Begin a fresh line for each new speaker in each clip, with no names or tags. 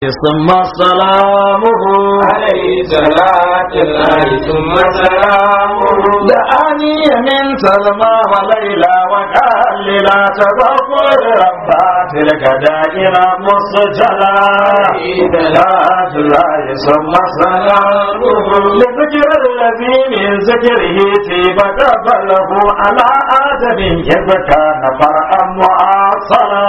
ثم سلامه
عليه صلاة الله ثم سلامه
دعاني من سلمى وليلى وقال لي لا تذكر ربا تلك دائرة مسجلة صلاة الله ثم سلامه لذكر الذي من ذكره تيب قبله على آدم إذ كان فرعا معاصرا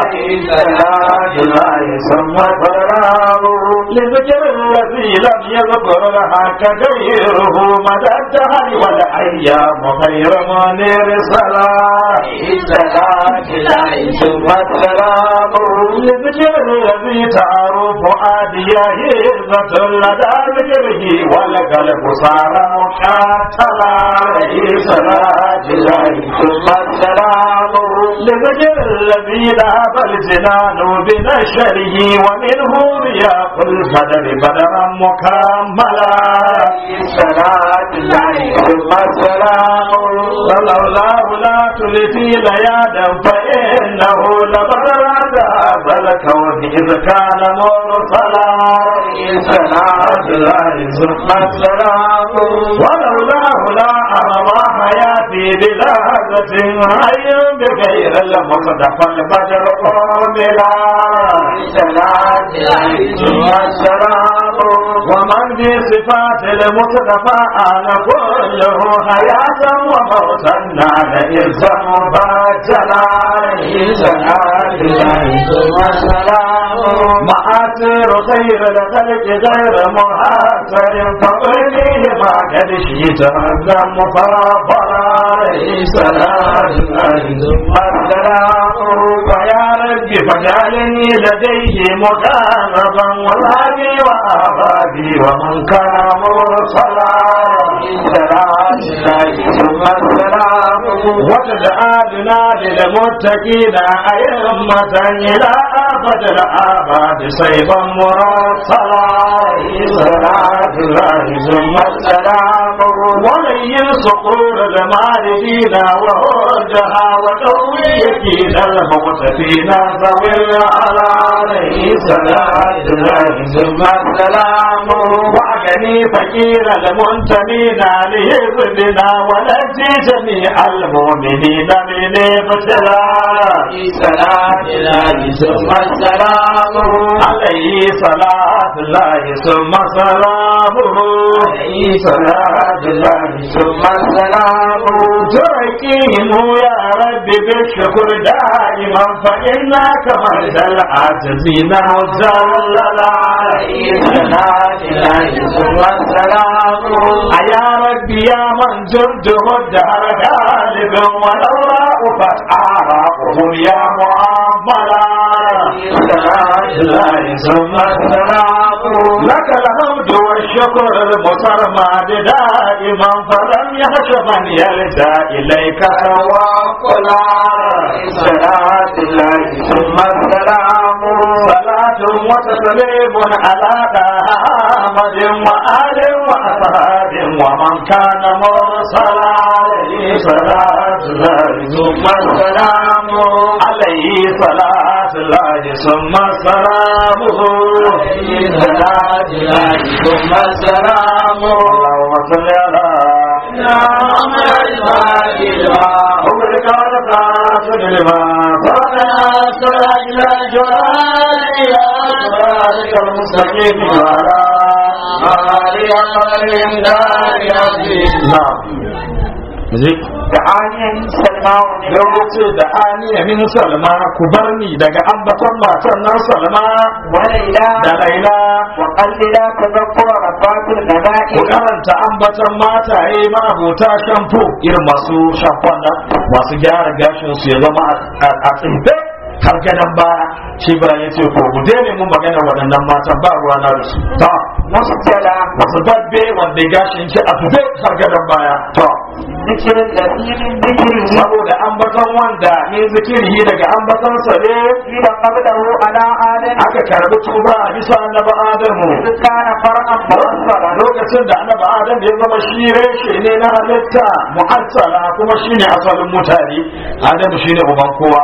صلاة الله ثم سلامه لذكر الذي لم يذكر لها كغيره مدى الدهر والأيام غير منير صلاة
صلاة الله ثم سلامه
لذكر الذي تعرف آدية هزة لدى ذكره والقلب صار مقاتلا
صلاة الله ثم سلامه
لذكر الذي ذهب الجنان بنشره ومنه رياض البدر بدرا مكملا
صلاة الله ثم سلامه
ولولاه لا تلفي ليادا فإنه لبرد هذا الكون إذ كان مرسلا
صلاة الله ثم سلامه
ولولاه لا أرى حياتي بلهجة حي بغير المصدف البدر قابلا
صلاة الله ثم سلامه
ومن بصفات المصطفى أنا كله حياة وموتا نال إرزا مباجلا
صلاة الله ثم سلامه
مآثر خير الخلق غير محاصر فقليه ما قد شئت هذا مفرفرا
صلاة الله ثم سلامه
ويا رب فاجعلني لديه مقاربا وهابي وآبابي ومن كان مرسلا
صلاة الله ثم سلامه
وتجعلنا للمتقين أئمة إلى أبد الآباد سيفا مرسلا صلاة الله ثم
سلامه
ولين صقور المالدين وهرجها وتوي يكيد المغتفين ذوي الأراني صلاة الله ثم
سلامه
وعدني فقير المنتمين لحزبنا ونجي جميع المؤمنين من ابتلاء
صلاة الله ثم سلامه
عليه صلاة الله ثم سلامه
عليه صلاة الله ثم سلامه
تركيهم يا رب بالشكر دائما فإنك مرد العاجزين مجللا
عليه صلاة الله ثم سلامه
يا رب يا من جنده الدهر غالب والأوراق فأعراقهم يا معاملا
صلاة الله ثم سلامه
لك الحمد والشكر المترمد دائما فلم يخش من يلجا اليك
وقلا صلاة الله ثم سلامه
صلاة وتسليم على احمد وآل واصحاب ومن كان مرسلا عليه صلاة الله ثم سلامه عليه صلاة الله ثم سلامه
عليه صلاة الله ثم سلامه
اللهم صل على
محمد الفاتحة
أمرك ورسالة لما فرنا صلى إلى جلال إلى صراطك المستقيم وعلى
آله وسلم دار عزيز
نعم Zai
تعالي سلمى
lokaci da aniya min salma ku bar ni daga ambaton matan nan salma
وليلى
da laila
وقللا تذكر ربات
ku
الملائكة
karanta ambaton mataye ma'abota shampo irin masu shamfon nan masu gyara gashin su ya zama a- a tsinfe har gadon baya shi ba ya ce ko ku daina mun magana waɗannan matan ba ruwa na da su ta
مسجلة
masu babbe wanda gashin ki a tufe har gadon baya to
ذكر الذي من ذكره
saboda ambaton wanda ne zikiri daga ambaton sa ne
قيل قبله على آدم
aka karbi tuba a bisa annabi adamu
إذ كان فرعا مرسلا
lokacin da annabi adam ya zama shi reshe ne na halitta mu'assala kuma shine asalin mutane adam shine uban kowa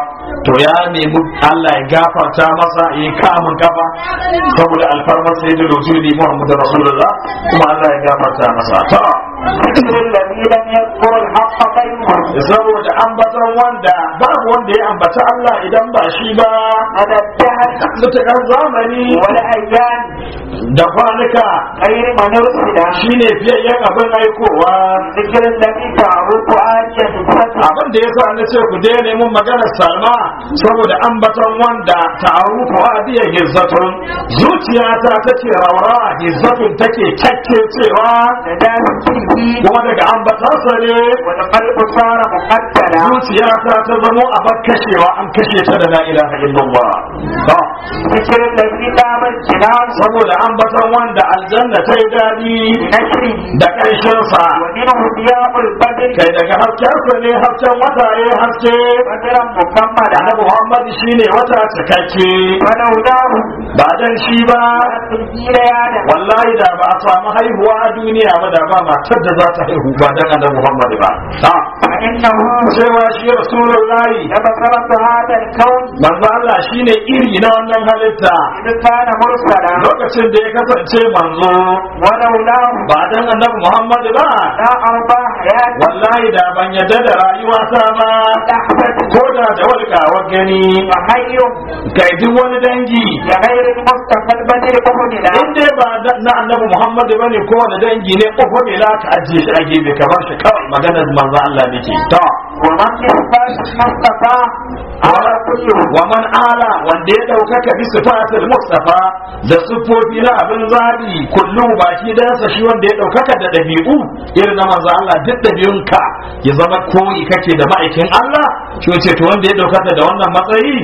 to ya nemi Allah ya gafarta masa ya kamun kafa saboda alfarmar sayyidul wujudi Muhammad Rasulullah kuma Allah ya gafarta masa to
ذكر الذي لم يذكر الحق غيره
saboda ambaton wanda babu wanda ya ambaci Allah idan ba shi ba
هذا الدهر
mutakar zamani
والأيام
da kwanuka
غير من أرسل
shine fiyayyen abin aikowa
ذكر الذي تعرف آية الفتح
abin da yasa na ce ku daina mun maganar salma saboda ambaton wanda ta'arufu adiya hizzatun zuciyata take rawa hizzatun take kyakke cewa
نداء فيه
kuma daga ambatansa ne
والقلب صار مقتلا
zuciyata ta zamo a kashewa an kashe ta da la ilaha illallah Ba.
ذكر الذي دام الجنان
saboda ambaton wanda aljanna ta yi daɗi
بنشره
da ƙarshensa
ومنه ضياء البدر
kai daga haskensa ne hasken wata ya haske
بدرا مكملا
annabi muhammad shine wata cikakke
ولولاه
ba dan shi ba
تنزيل آدم
wallahi da ba a samu haihuwa a duniya ba da ba matar da za ta haihu ba dan annabi muhammad ba ha
فإنه
cewa shi rasulullahi
لبصرة هذا الكون
manzo Allah shine iri na wannan halitta
إذ كان مرسلا
lokacin da ya kasance manzo
ولولاه
ba dan annabi muhammad ba
لا أرضى حياة
wallahi da ban yadda da rayuwata ba
لحظة
ko da da walƙawar gani
وحي
kai duk wani dangi
لغير المصطفى البدر أهدنا
in dai ba da- na annabi muhammad bane ko wani dangi ne ko ne la ka ajiye shi a gefe kamar shi kawai maganar manzo Allah nake to
ومن إثبات المصطفى على كله
wa man ala wanda ya ɗaukaka bi sifatul mustafa da siffofi na abin zabi kullu baki dansa shi wanda ya ɗaukaka da ɗabi'u irin na manzo Allah duk ɗabi'unka ya zama koyi kake da ma'aikin Allah shi wace to wanda ya ɗaukaka da wannan matsayi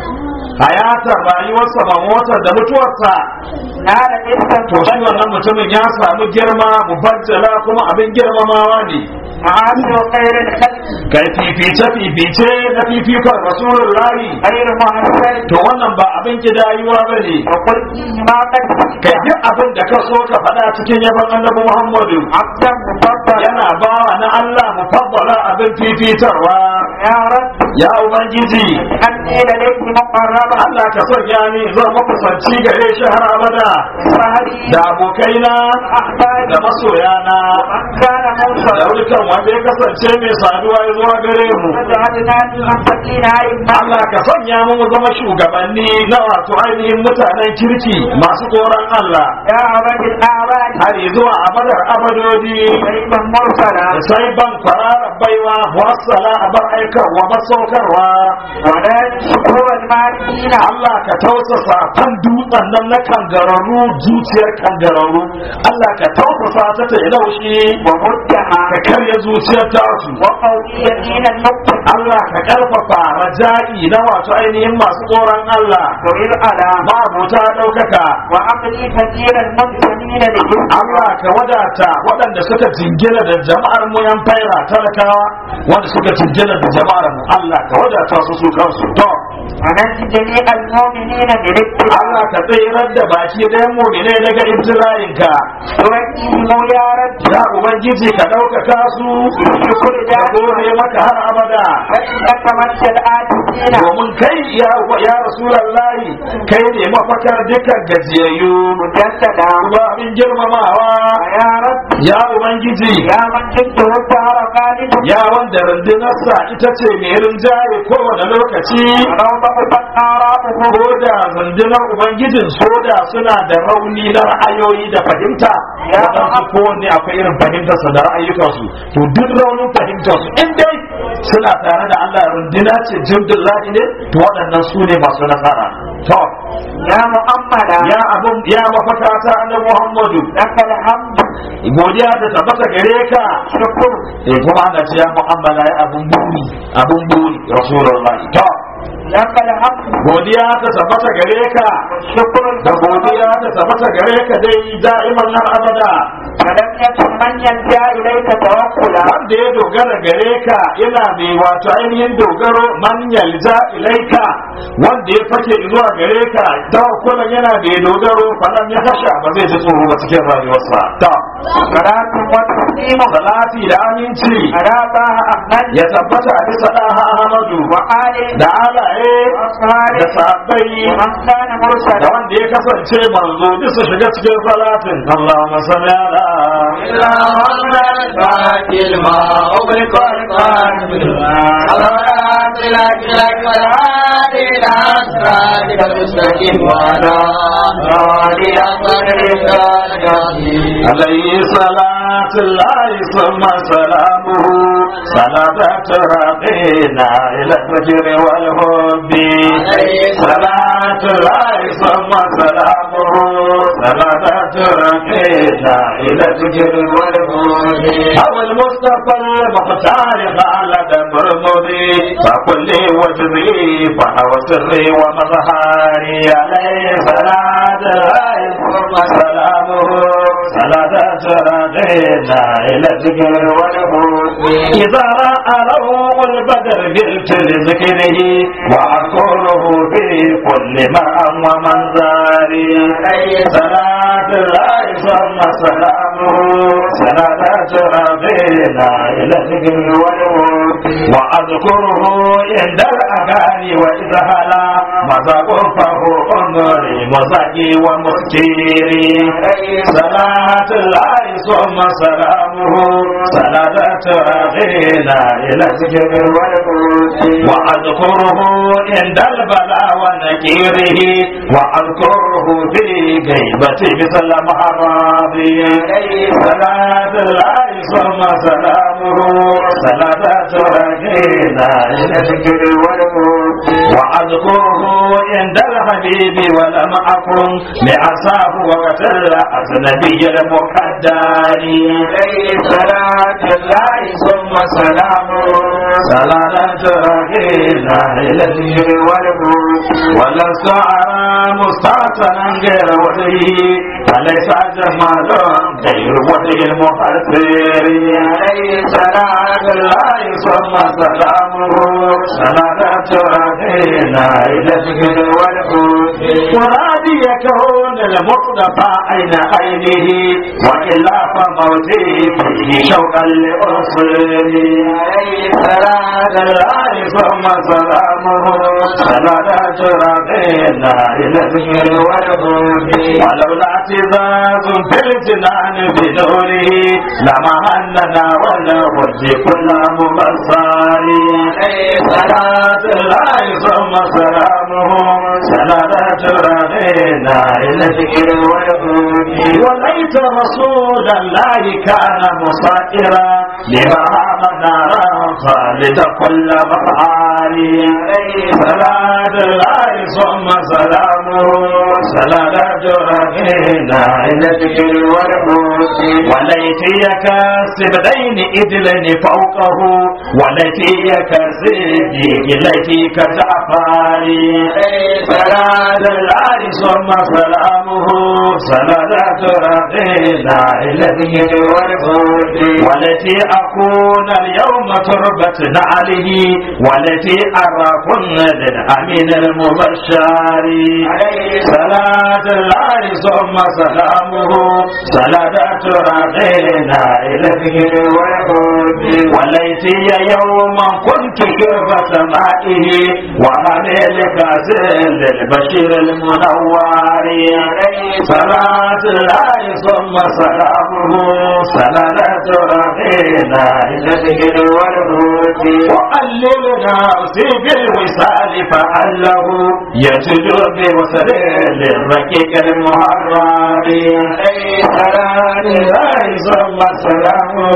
hayatar rayuwarsa ba motar da mutuwarsa
نال إثبات
to shi wannan mutumin ya samu girma mubajjala kuma abin girmamawa ne
معاشر خير الخلق
kai fifice fifice na fifikon rasulullahi
غير محسن
to wannan ba abin kidayuwa ba ne
وقل فيه ما قد
kai duk abin da ka so ka faɗa cikin yaban annabi muhammadu
عبدا مفضلا
yana bawa na allah mufaddala abin fifitarwa
يا رب
ya ubangiji
أني لديك مقربا
allah ka sanya ni zan makusanci gare shi har abada
سهري
da abokaina
أحبابي
da masoyana
من كان
da
موصلا
dukkan wanda ya kasance mai saduwa ya zuwa gare mu
وجعلنا للمتقين أئمة
Allah ka sanya mu mu zama shugabanni na wato ainihin mutanen kirki masu tsoron Allah
يا عبد الأعباد
har zuwa abadar abadodi
سيدا مرسلا
sai ban kwararar baiwa wassala a bar aikarwa masaukarwa
ولا شكور المالكين
Allah ka tausasa kan dutsen nan na kangararru zuciyar kangararru Allah ka tausasa ta ta yi laushi
ومدها
ka karya zuciyar tasu
وقوي دين المقتل
Allah ka karfafa raja'i na wato ainihin masu tsoron Allah
وإذ على
ma'abuta ɗaukaka
وعقلي كثير المنتمين لجسم
Allah ka wadata waɗanda suka jingina da jama'ar mu yan faira talakawa wanda suka jingina da jama'ar mu Allah ka wadata su su kansu to
ونجد جميع المؤمنين بالاتباع
Allah ka tsirar da baki ɗayan mu'mine daga ibtila'inka
توجههم يا رب
ya ubangiji ka ɗaukaka su
بشكر
ka
ذلك
gode maka har abada
فإنك مجد الآتين
domin kai ya ya rasulallahi kai ne mafakar dukkan gajiyayyu
مجددا
kuma abin girmamawa
يا رب
ya ubangiji
يا من جده الدهر خالد
ya wanda rundunarsa ita ce mai rinjaye kowane lokaci
ولو ضعفت آراؤه
ko da rundunar ubangijin soda suna da rauni na ra'ayoyi da fahimta
Ya
waɗansu kowanne akwai irin fahimtarsa da ra'ayyukansu to duk raunin fahimtarsu in dai suna tare da Allah runduna ce jindin lahi ne to waɗannan su ne masu nasara to
يا مؤملا
ya abun ya mafaka ta na Muhammadu
لك الحمد
godiya ta tabbata gare ka
شكر
eh kuma ana ce ya mu'amala ya abun buri abun buri rasulullahi to
لك الحمد
godiya ta tabbata gare ka
شكر
da godiya ta tabbata gare ka dai da'iman har abada
فلم يكن من يلجا اليك توكلا
wanda ya dogara gare ka yana mai wato ainihin dogaro man yalja ilaika wanda ya fake zuwa gare ka tawakkulan yana mai dogaro falan ya kasha ba zai ji tsoro ba cikin rayuwarsa ta
صلاة وتسليم
salati da aminci
على طه أحمد
ya tabbata a bisa ɗaha Ahmadu
وآله
da alaye da
وأصحابه
sahabbai
ومن كان
da
مرسلا
wanda ya kasance manzo duk su shiga cikin salatin Allahumma salli ala عليه صلاة الله ثم سلامه صلاة ترقينا إلى الفجر والحب صلاة الله ثم سلامه صلاة ترقينا إلى الفجر والحب هو المصطفى المختار خالد مرمدي فكل وجهي فهو سري ومظهري عليه صلاة الله ثم سلامه صلاة ترقينا إلى الذكر والحب إذا رأى روح البدر جئت لذكره وأذكره في كل مرأى ومنظري صلاة الله ثم سلامه صلاة ترقينا إلى الذكر والحب وأذكره عند الأغاني وإذا هلا مذاق فهو أمري مزاقي ومسكيري صلاة الله ثم سلامه صلاة ترغينا إلى الذكر والهدى وأذكره عند البلاء ونكيره وأذكره في غيبتي مثل محرابي صلاة الله ثم سلامه صلاة ترغينا إلى الذكر والهدى وأذكره عند الحبيب ولم أكن لعصاه وقتل أجنبي المقدر صلاة الله ثم سلامه صلاة رحينا إلى الذكر والهدى ولست أرى مستعصنا غير وجهه فليس جمال غير وجه المحسر عليه صلاة الله ثم سلامه صلاة رحينا إلى الذكر والهدى ورادي كون المصطفى أين عينه وإلا فموتي فيه شوقا لأرسله عليه صلاة الله ثم سلامه صلاة ربنا إلى الذكر والهدى ولولا اعتزاز في الجنان بنوره لما هننا ولا وجه كل مبصر عليه صلاة الله ثم سلامه صلاة ربنا إلى الذكر والهدى وليت رسول الله كان مصائرا لما منارا خالد كل مفعالي عليه صلاة الله ثم سلامه صلاة ربنا إلى الذكر والهدى وليتي كاسبدين إدلن فوقه وليتي كاسبدي إليتي كجعفاري صلاة الله ثم سلامه صلاة ربنا إلى الذكر والهدى والتي أكون اليوم تربة نعله والتي أراكن للأمين المبشر عليه صلاة الله ثم سلامه صلاة ربنا إلى الذكر والهدى والتي يوما كنت كرب سمائه وحمل كاسل للبشير المنور عليه صلاة الله ثم سلامه صلاة ربنا إلى الذكر والهدى وقلل نفسي بالوصال فعله يسجد بوصل للركيك المحرر عليه صلاة الله ثم سلامه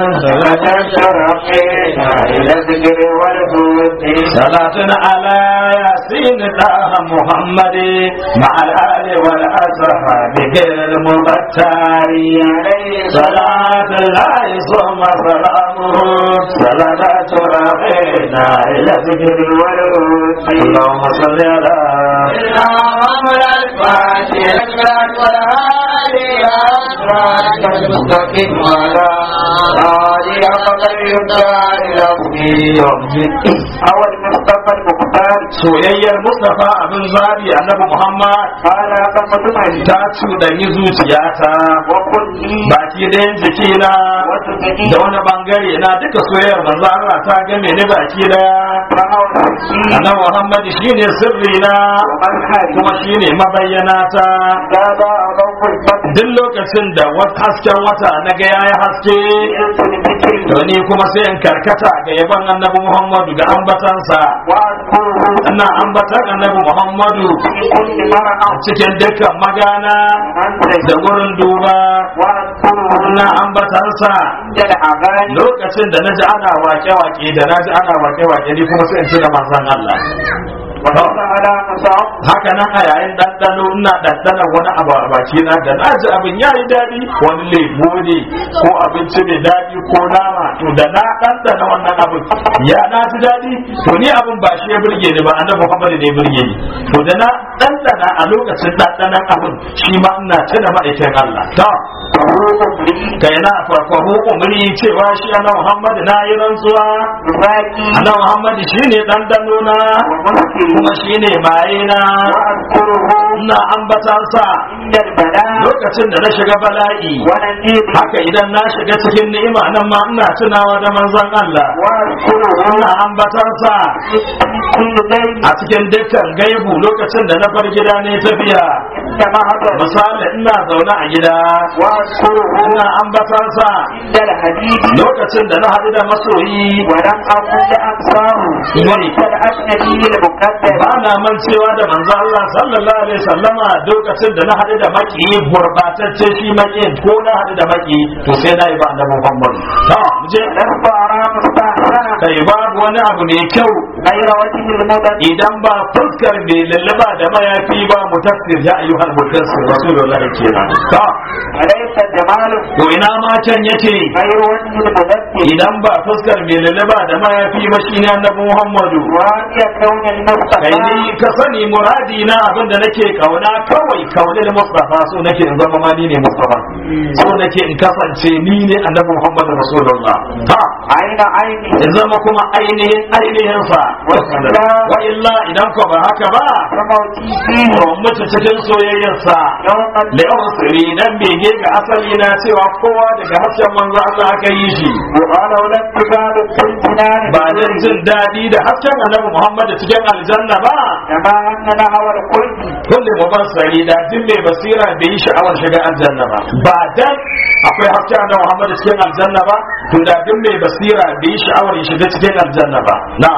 صلاة ربنا إلى الذكر والهدى صلاة على ياسين الله محمد مع الآل والأصحاب غير المبتر عليه صلاة الله ثم سلامه صلاة ربنا إلى ذكر والهدى اللهم صل على سيدنا محمد الفاتح الأكبر والهادي إلى صراطك المستقيم وعلى آله حق الإبداع العظيم
أول مصطفى المختار
soyayyar mustafa abin zabi annabi muhammad
قال فمدمني
ta cuɗanyi zuciyata
وكلي
baki ɗayan jikina
وتدني
da wani bangare na duka soyayyar manzo Allah ta game ni baki daya
فهو سكين
annabi muhammad shine sirri na
ومظهري
kuma shine mabayyana ta
زاد ضوء البدر
duk lokacin da wat- hasken wata na ga yayi haske
جئت لذكر
to ni kuma sai in karkata ga yaban annabi muhammadu ga ambatansa
وأذكره
ina ambatan annabi muhammadu
في كل مرأة
cikin dukkan magana
أنت
da wurin duba
وأذكره
ina ambatansa
عند الأغاني
lokacin da naji ana wake-wake da naji ana wake-wake ni kuma sai in tuna manzon Allah
وليس على مصاب
haka nan a yayin ɗanɗano ina ɗanɗana wani abu a baki na da na ji abin ya yi daɗi wani lemo ne ko abinci mai daɗi ko nama to da na ɗanɗana wannan abin ya na ji daɗi to ni abin ba shi ya burge ni ba annabi Muhammad ne ya burge ni to da na ɗanɗana a lokacin ɗanɗanan abin shi ma ina tuna ma'aikin Allah to
فهو لي
kai na farfahu umri cewa shi annabi Muhammad na yi rantsuwa
ذاكي
annabi Muhammad shine ɗanɗano na
ومسكي
kuma shine maye na
وأذكره
ina ambatansa
عند البلاء
lokacin da na shiga bala'i
ونجيب
haka idan na shiga cikin ni'ima nan ma ina tunawa da manzon Allah
وأذكره
ina ambatansa
في كل ليل
a cikin dukkan gaibu lokacin da na bar gida ne tafiya
عند مهبل
misali ina zaune a gida
وأذكره
ina ambatansa
عند الحديد
lokacin da na haɗu da masoyi
ولم أكن لأنصاره وليس الأجنبي المقدر
ba na mancewa da manzon Allah sallallahu alaihi wasallama lokacin da na haɗu da maki gurbatacce shi maki ko na haɗu da maki to sai na yi ba annabi Muhammad to mu je
لست أرى مستحسنا
kai babu wani abu mai kyau
غير وجه المدد
idan ba fuskar mai lallaba da mayafi ba mutassir ya ayyuhal mutassir rasulullah kenan to
وليس جمال
to ina ma can yake
غير وجه المدد
idan ba fuskar mai lallaba da mayafi ba shine annabi Muhammadu
وأن يكون
kai
المصطفى
ni ka sani muradi na abin da nake kauna kawai kaune da Mustafa so nake in zama ma ni ne Mustafa so nake in kasance ni ne annabi Muhammadu rasulullah ta
عين عيني
in zama kuma ainihin ainihin sa wa illa idan ko ba haka ba
وموتي فيه
to mutu cikin soyayyarsa
يوم
la'usri dan bege ga asali na cewa kowa daga hasken manzo Allah aka yi shi
ولو لم تزال في الجنان
ba dan jin daɗi da hasken annabi Muhammad cikin aljanna ba
كما أن نهوى القلب
kulli mubassari da duk mai basira bai yi sha'awar shiga aljanna ba ba dan akwai hasken annabi Muhammad cikin aljanna ba to da duk mai basira bai yi sha'awar ya shiga cikin aljanna ba na'am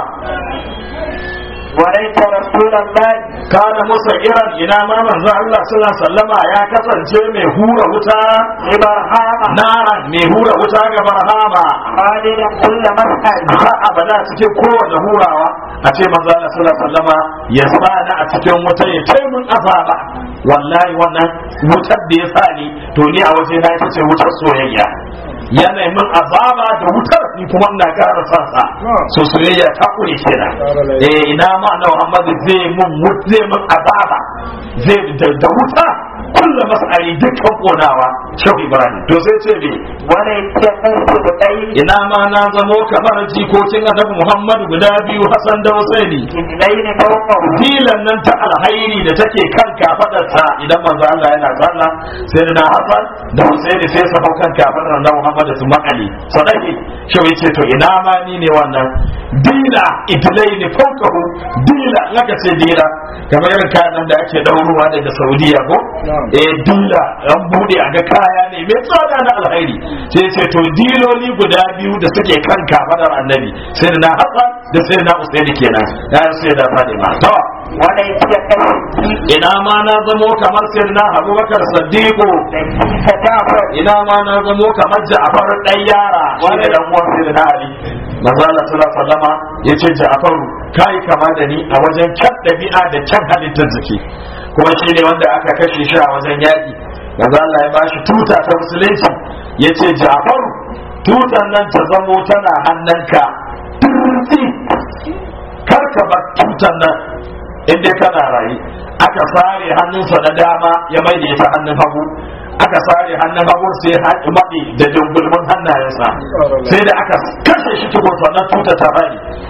وليس رسول الله
kana musa iran ina ma manzo Allah sallallahu alaihi wasallama ya kasance mai hura wuta
إبراهام
naran mai hura wuta ga barhama
خالدا كل مسحر
har abada cikin kowane hurawa a ce manzo Allah sallallahu alaihi wasallama ya sani a cikin wuta ya kai mun azaba wallahi wannan wutar da ya sani to ni a waje na ita ce wutar soyayya yana yi min azaba da wutar ni kuma ina ƙara sa sa so soyayya ta kure kenan eh ina ma na Muhammad zai mun wut- zai mun azaba zai da da wuta kullu mas'ali dukkan konawa shehu Ibrahim to sai ce me
وليس قلت بطيب
ina ma na zamo kamar jikokin annabi Muhammadu guda biyu Hassan da Husaini
الليل فوقه
dilan nan ta alhairi da take kan kafadarsa idan manzo Allah yana sallah sai da Hassan da Husaini sai su hau kan kafadar annabi Muhammadu su makale sadaki shi yace to ina ma ni ne wannan dila idlaini fawqahu dila laka ce dila kamar irin kayan nan da ake daurowa daga Saudiya ko eh dila an bude a ga kaya ne mai tsada na alhairi sai ce to diloli guda biyu da suke kan kafadar annabi sai da Hassan da sai na Usaini kenan ya sai da Fatima to
وليس كالصديق
ina ma na zamo kamar sirna abubakar saddiqu
ليس جعفر
ina ma na zamo kamar ja'far dan yara shi ne dan uwan sirna ali manzo Allah sallallahu alaihi wasallama yace ja'faru kai kama da ni a wajen kyan dabi'a da kyan halittar jiki kuma shi ne wanda aka kashe shi a wajen yaki manzo Allah ya bashi tuta ta musulunci yace ja'faru tutan nan ta zamo tana hannunka turti kar ka bar tutan nan in dai kana rayu aka sare hannunsa na dama ya mai da ita hannun hagu aka sare hannun hagu sai ya haɗi maɗi da dungulmin hannayensa sai da aka kashe shi tukun sannan tuta ta bari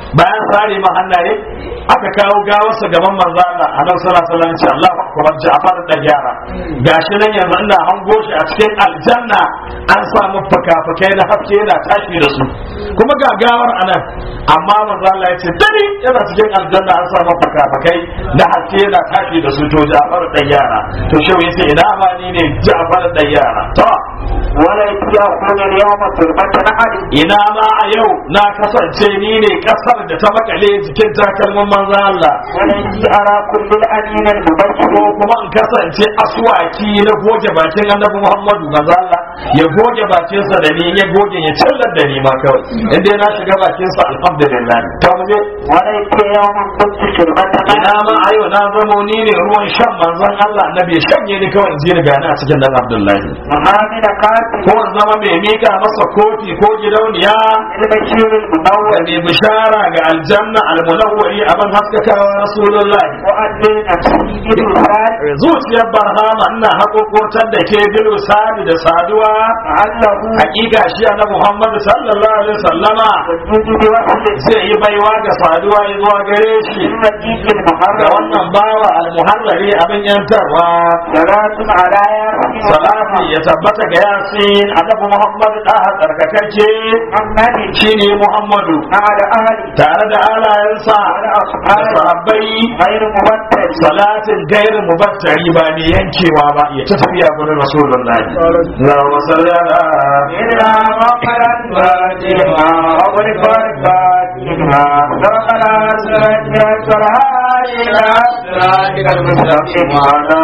bayan sare ma hannaye aka kawo gawarsa gaban manzo Allah a nan sallallahu alaihi wasallam ce Allahu akbar Ja'far da gyara gashi nan yanzu ina hango shi a cikin aljanna an samu fakafakai na haske yana tashi da su kuma ga gawar anan amma manzo Allah ya ce dani yana cikin aljanna an samu fakafakai na haske yana tashi da su to Ja'far da gyara to shi yace ina ma ni ne Ja'far da gyara to
وليس يكون اليوم تربة أحد
ina ma a yau na kasance ni ne kasar da ta makale jikin takalmin manzo Allah
وليس أرى كل الأمين المبشر
ko kuma in kasance aswaki na goge bakin annabi Muhammadu manzo Allah ya goge bakinsa da ni ya goge ya cillar da ni ma kawai in dai na shiga bakinsa alhamdulillah to mu je
وليس يوم كنت شربة
ina ma a yau na zamo ni ne ruwan shan manzon Allah annabi ya shanye ni kawai in ji ni gani a cikin dan Abdullahi
محامد قاتل
ko in zama mai mika masa kofi ko gidauniya
البشير
da
المنور
mai bishara ga aljanna almunawwari abin haskakawa rasulullahi
وأدل نفسي بالوفاء
zuciyar barhama ina haƙoƙotar da ke bil sadi da saduwa
لعله
hakika shi na Muhammad sallallahu alaihi wasallama
والجود بوصله
zai yi baiwa ga saduwa ya zuwa gare shi
المجيد
da
المحرم
wannan bawa almuharrari abin yantarwa
صلاة على ياسين
salati ya tabbata ga yasin annabi Muhammad da tsarkakake
محمد
shine Muhammadu
على أهله
tare da alayensa
وعلى
da
أصحابه
sahabbai
غير مبتل
salatin gairin mubattari ba ne yankewa ba ya ta tafiya gurin rasulullahi Allahumma salli ala
إلا غفرا فاتحا وغرق فاتحا دخل سرجة إلى صراطك المستقيم على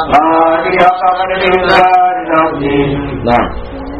آله قبل الإنسان العظيم
نعم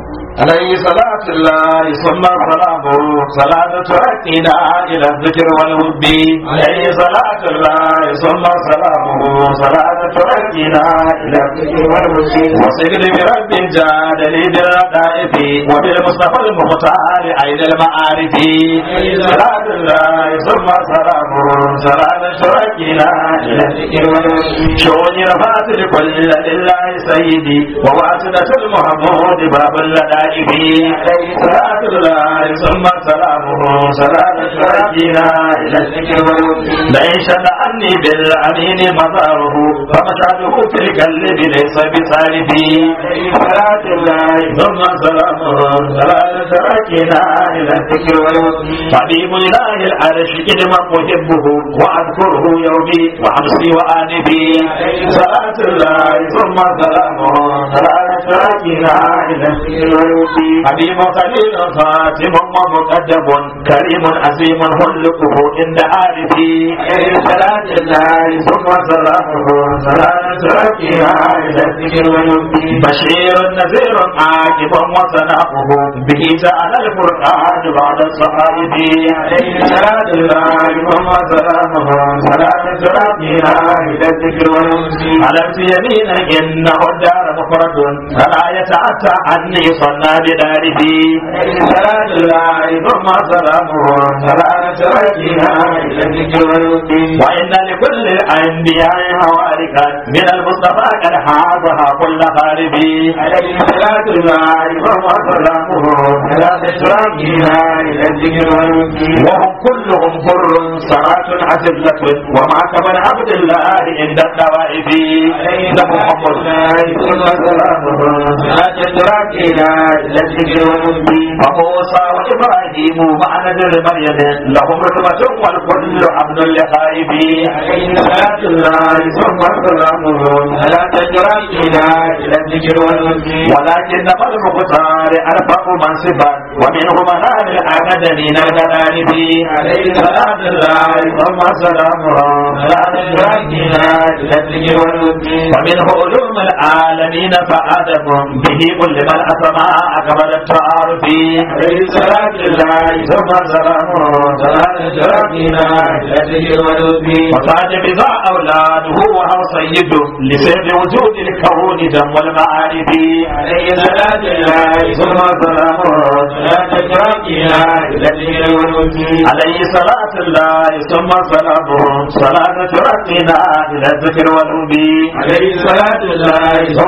عليه صلاة الله ثم سلامه صلاة تركنا إلى الذكر والهب عليه صلاة الله ثم سلامه صلاة تركنا إلى الذكر والهب وصدر برب جاد لي بالردائف وبالمصطفى المختار عين المعارف عليه صلاة الله ثم سلامه صلاة تركنا إلى الذكر والهب شوني رفعت لكل لله سيدي وواسدة المحمود باب اللدائف عليه صلاة الله ثم سلامه صلاة شركنا إلى الذكر والوفي لئن شنعني بالأمين مظهره فمشهده في القلب ليس بصالحي عليه صلاة الله ثم سلامه صلاة شركنا إلى الذكر والوفي حبيب الله العرش كلمة محبه وأذكره يومي وأمسي وآنبي عليه صلاة الله ثم سلامه صلاة شركنا إلى الذكر والوفي حبيب خليل فاتم ومقدم كريم عظيم خلقه عند عارفي عليه صلاة الله ثم سلامه صلاة شركنا إلى الذكر والوفي بشير نذير عاقب وصنعه به جعل القرآن بعد الصحائف عليه صلاة الله ثم سلامه صلاة شركنا إلى الذكر والوفي علمت يمينا إنه الدار مفرد فلا يتعتى عني صلى بداره عليه صلاة الله ثم سلامه صلاة شركنا إلى الذكر والوفي وإن لكل الأنبياء حواركا من المصطفى قد حاضها كل خارب عليه صلاة الله ثم سلامه صلاة شركنا إلى الذكر والوفي وهم كلهم حر صلاة عزلة وما كمن عبد الله عند الدوائب عليه محمد ثم سلامه صلاة شركنا إلى الذكر والوفي وموسى وإبراهيم مع نذر مريم لهم رحمة والكل عبد لخائب عليه صلاة الله ثم سلامه صلاة شركنا إلى الذكر والوفي ولكن المختار أرفق منصبا ومنه منال الأكاديمين الغنائب عليه صلاة الله ثم سلامه صلاة شركنا إلى الذكر والوفي ومنه علوم العالمين فآدم به كل من أسماء كمال التعارف عليه صلاة الله ثم سلامه صلاة شركنا إلى الذكر والوفي وصاد بذا أولاده وهو سيد لسيد وجود الكون دم والمعارف عليه صلاة الله ثم سلامه صلاة شركنا إلى الذكر والوفي عليه صلاة الله ثم سلامه صلاة شركنا إلى الذكر والوفي عليه صلاة الله ثم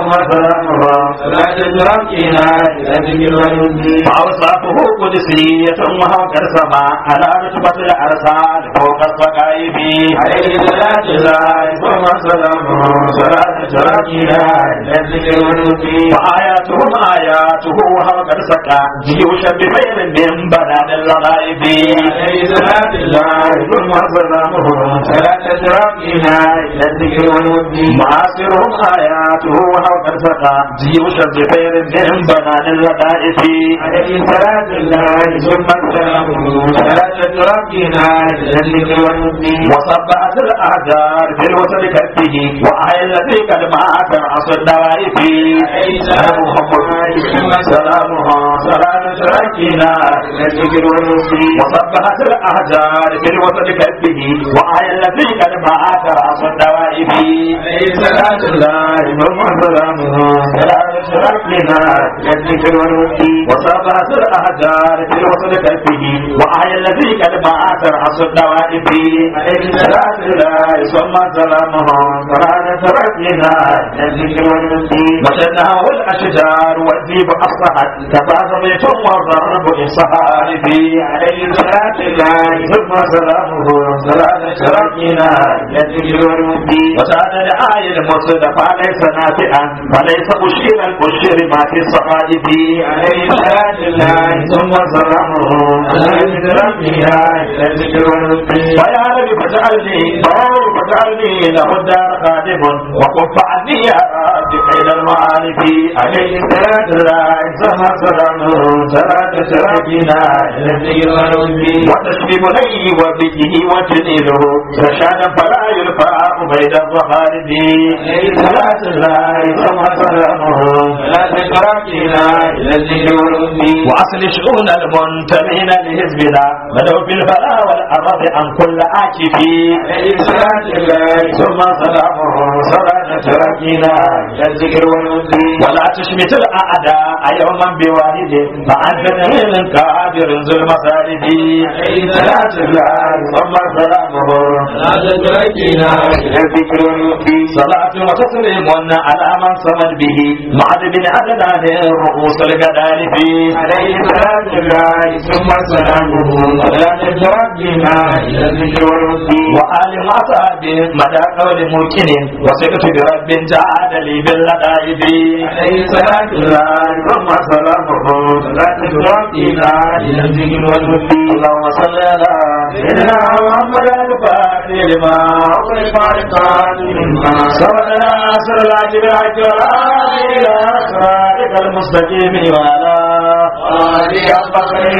ثم سلامه
صلاة ترقينا إلى ذكر والهدي
فأوصافه قدسية وهكذا سماء على رتبة الأرسال فوق الصقائب
عليه صلاة الله ثم سلامه صلاة ترقينا إلى ذكر والهدي
وآياتهم آياته وهكذا سقى جيوشا بخير من بنان الغائب
عليه صلاة الله ثم سلامه صلاة ترقينا إلى الذكر والهدي
معاصرهم آياته وهكذا سقى جيوشا بخير من بنان الغائب
عليه صلاة الله ثم سلامه صلاة ترقينا إلى الذكر والهدي
وصبعت الأحجار في الوتر كفه وآية التي قد مات عصر النوائب
عليه
سلام محمد سلامها سلام تركنا
إلى الذكر والهدي
وصبحت الأحجار في الوتر كفه وآية التي قد مات عصر النوائب
عليه صلاة الله ثم سلامه
سلام تركنا
إلى الذكر والهدي
وصبحت الأحجار في الوتر كفه وآية التي قد مات عصر النوائب
عليه
صلاة الله ثم سلامها سلام تركنا
إلى الذكر والهدي
وشنه الأشجار والذيب أصلحت تفاز بيت والضرب إصحار في
عليه صلاة الله
ثم سلامه سلام شركنا
إلى الذكر والهدي
وساد الآية المصدفى ليس نافعا وليس أشير الأشير ما في الصحائف
عليه صلاة الله
ثم سلامه
صلاة ترقينا إلى الذكر والهدي
ويا رب فاجعلني فور فاجعلني له الدار خادم وكف عني يا رب خير المعارف عليه الصلاة الله ثم سلامه صلاة شركنا
إلى الذكر والهدي
وتشفي بني وبه وجنينه رشادا فلا يرفع بين الظهارب عليه الصلاة الله ثم سلامه
صلاة ترقينا إلى الذكر والهدي
وأصل شؤون المنتمين لحزبنا بدأوا بالفلاح والأرض عن كل عاكف
عليه صلاة الله
ثم سلامه صلاة تركنا
إلى الذكر والهدي
ولا تشمت الأعداء يوما بواحد فأنت من كابر ذو المصارف
عليه صلاة الله
ثم سلامه
صلاة ترقينا إلى الذكر والهدي
صلاة وتسليم على من صمد به معد بن عدنان رؤوس القدارف
عليه صلاة الله ثم سلامه صلاة ترقينا إلى الذكر والهدي
وآل وأصحاب مدى قول ممكن وثقت برب جعل لي باللدائب
عليه صلاة الله
ثم سلامه
صلاة ترقينا إلى الذكر والهدي
اللهم صل على سيدنا محمد الفاتح لما
أغلق القرآن مما
سبقنا سر العجب الحج والآل إلى صراطك المستقيم وعلى
آله حق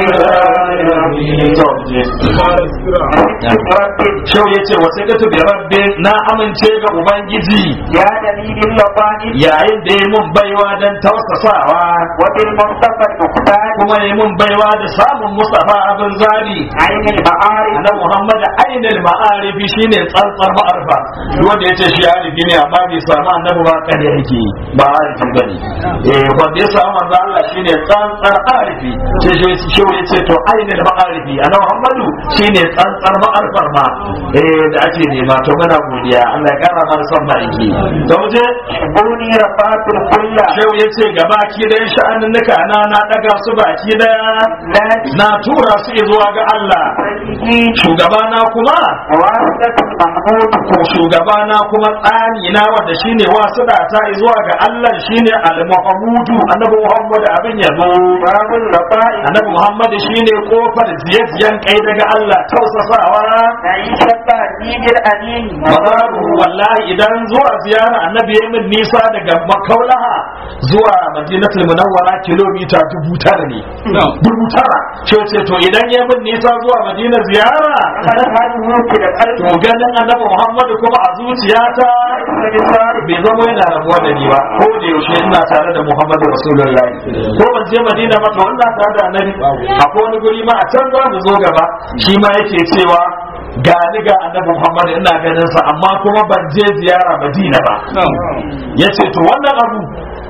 Shau ya ce wasu ka tubi rabbi na amince ga Ubangiji
يا دليل اللطائف
yayin da ya mun baiwa don tausasawa
وبالمصطفى المختار
kuma ya mun baiwa da samun Mustapha abin zabi
عين المعارف
na Muhammad ainul ma'arifi shine tsantsar ma'arifa duk wanda yace shi arifi ne amma bai samu annabi ba kan yake ba arifi bane eh wanda ya samu manzo Allah shine tsantsar arifi sai shi shi yace to ainul ma'arifi ana Muhammadu shine tsantsar ma'arifar ma eh da ake nema to muna godiya Allah ya kara mana son ma'aiki to je
بوني رفعت الكل
Shehu ya ce gaba ki da sha'anin nuka na na daga su baki daya
لا
na tura su zuwa ga Allah
تجيه
shugabana kuma
واسطة المحمود
ko shugabana kuma tsani na wanda shine wasu da ta zuwa ga Allah shine al-Muhammadu annabi Muhammad abin yabo
باب اللطائف
annabi Muhammad shine kofar ziyaziyan kai daga Allah tausasawa
نعيش التهديد الأليم
mazaru wallahi idan zuwa ziyara annabi ya min nisa daga makaulaha zuwa madinatul munawwara kilomita dubu tara ne dubu tara ce ce to idan ya min nisa zuwa madina ziyara
أشهده في القلب
to ganin annabi Muhammadu kuma a zuciyata bai zama yana rabuwa da ni ba ko da yaushe ina tare da Muhammadu Rasulullahi ko ban je Madina ba to ina tare da Annabi akwai wani guri ma a can za mu zo gaba shi ma yake cewa ga ni ga Annabi Muhammadu ina ganin sa amma kuma ban je ziyara Madina ba yace to wannan abu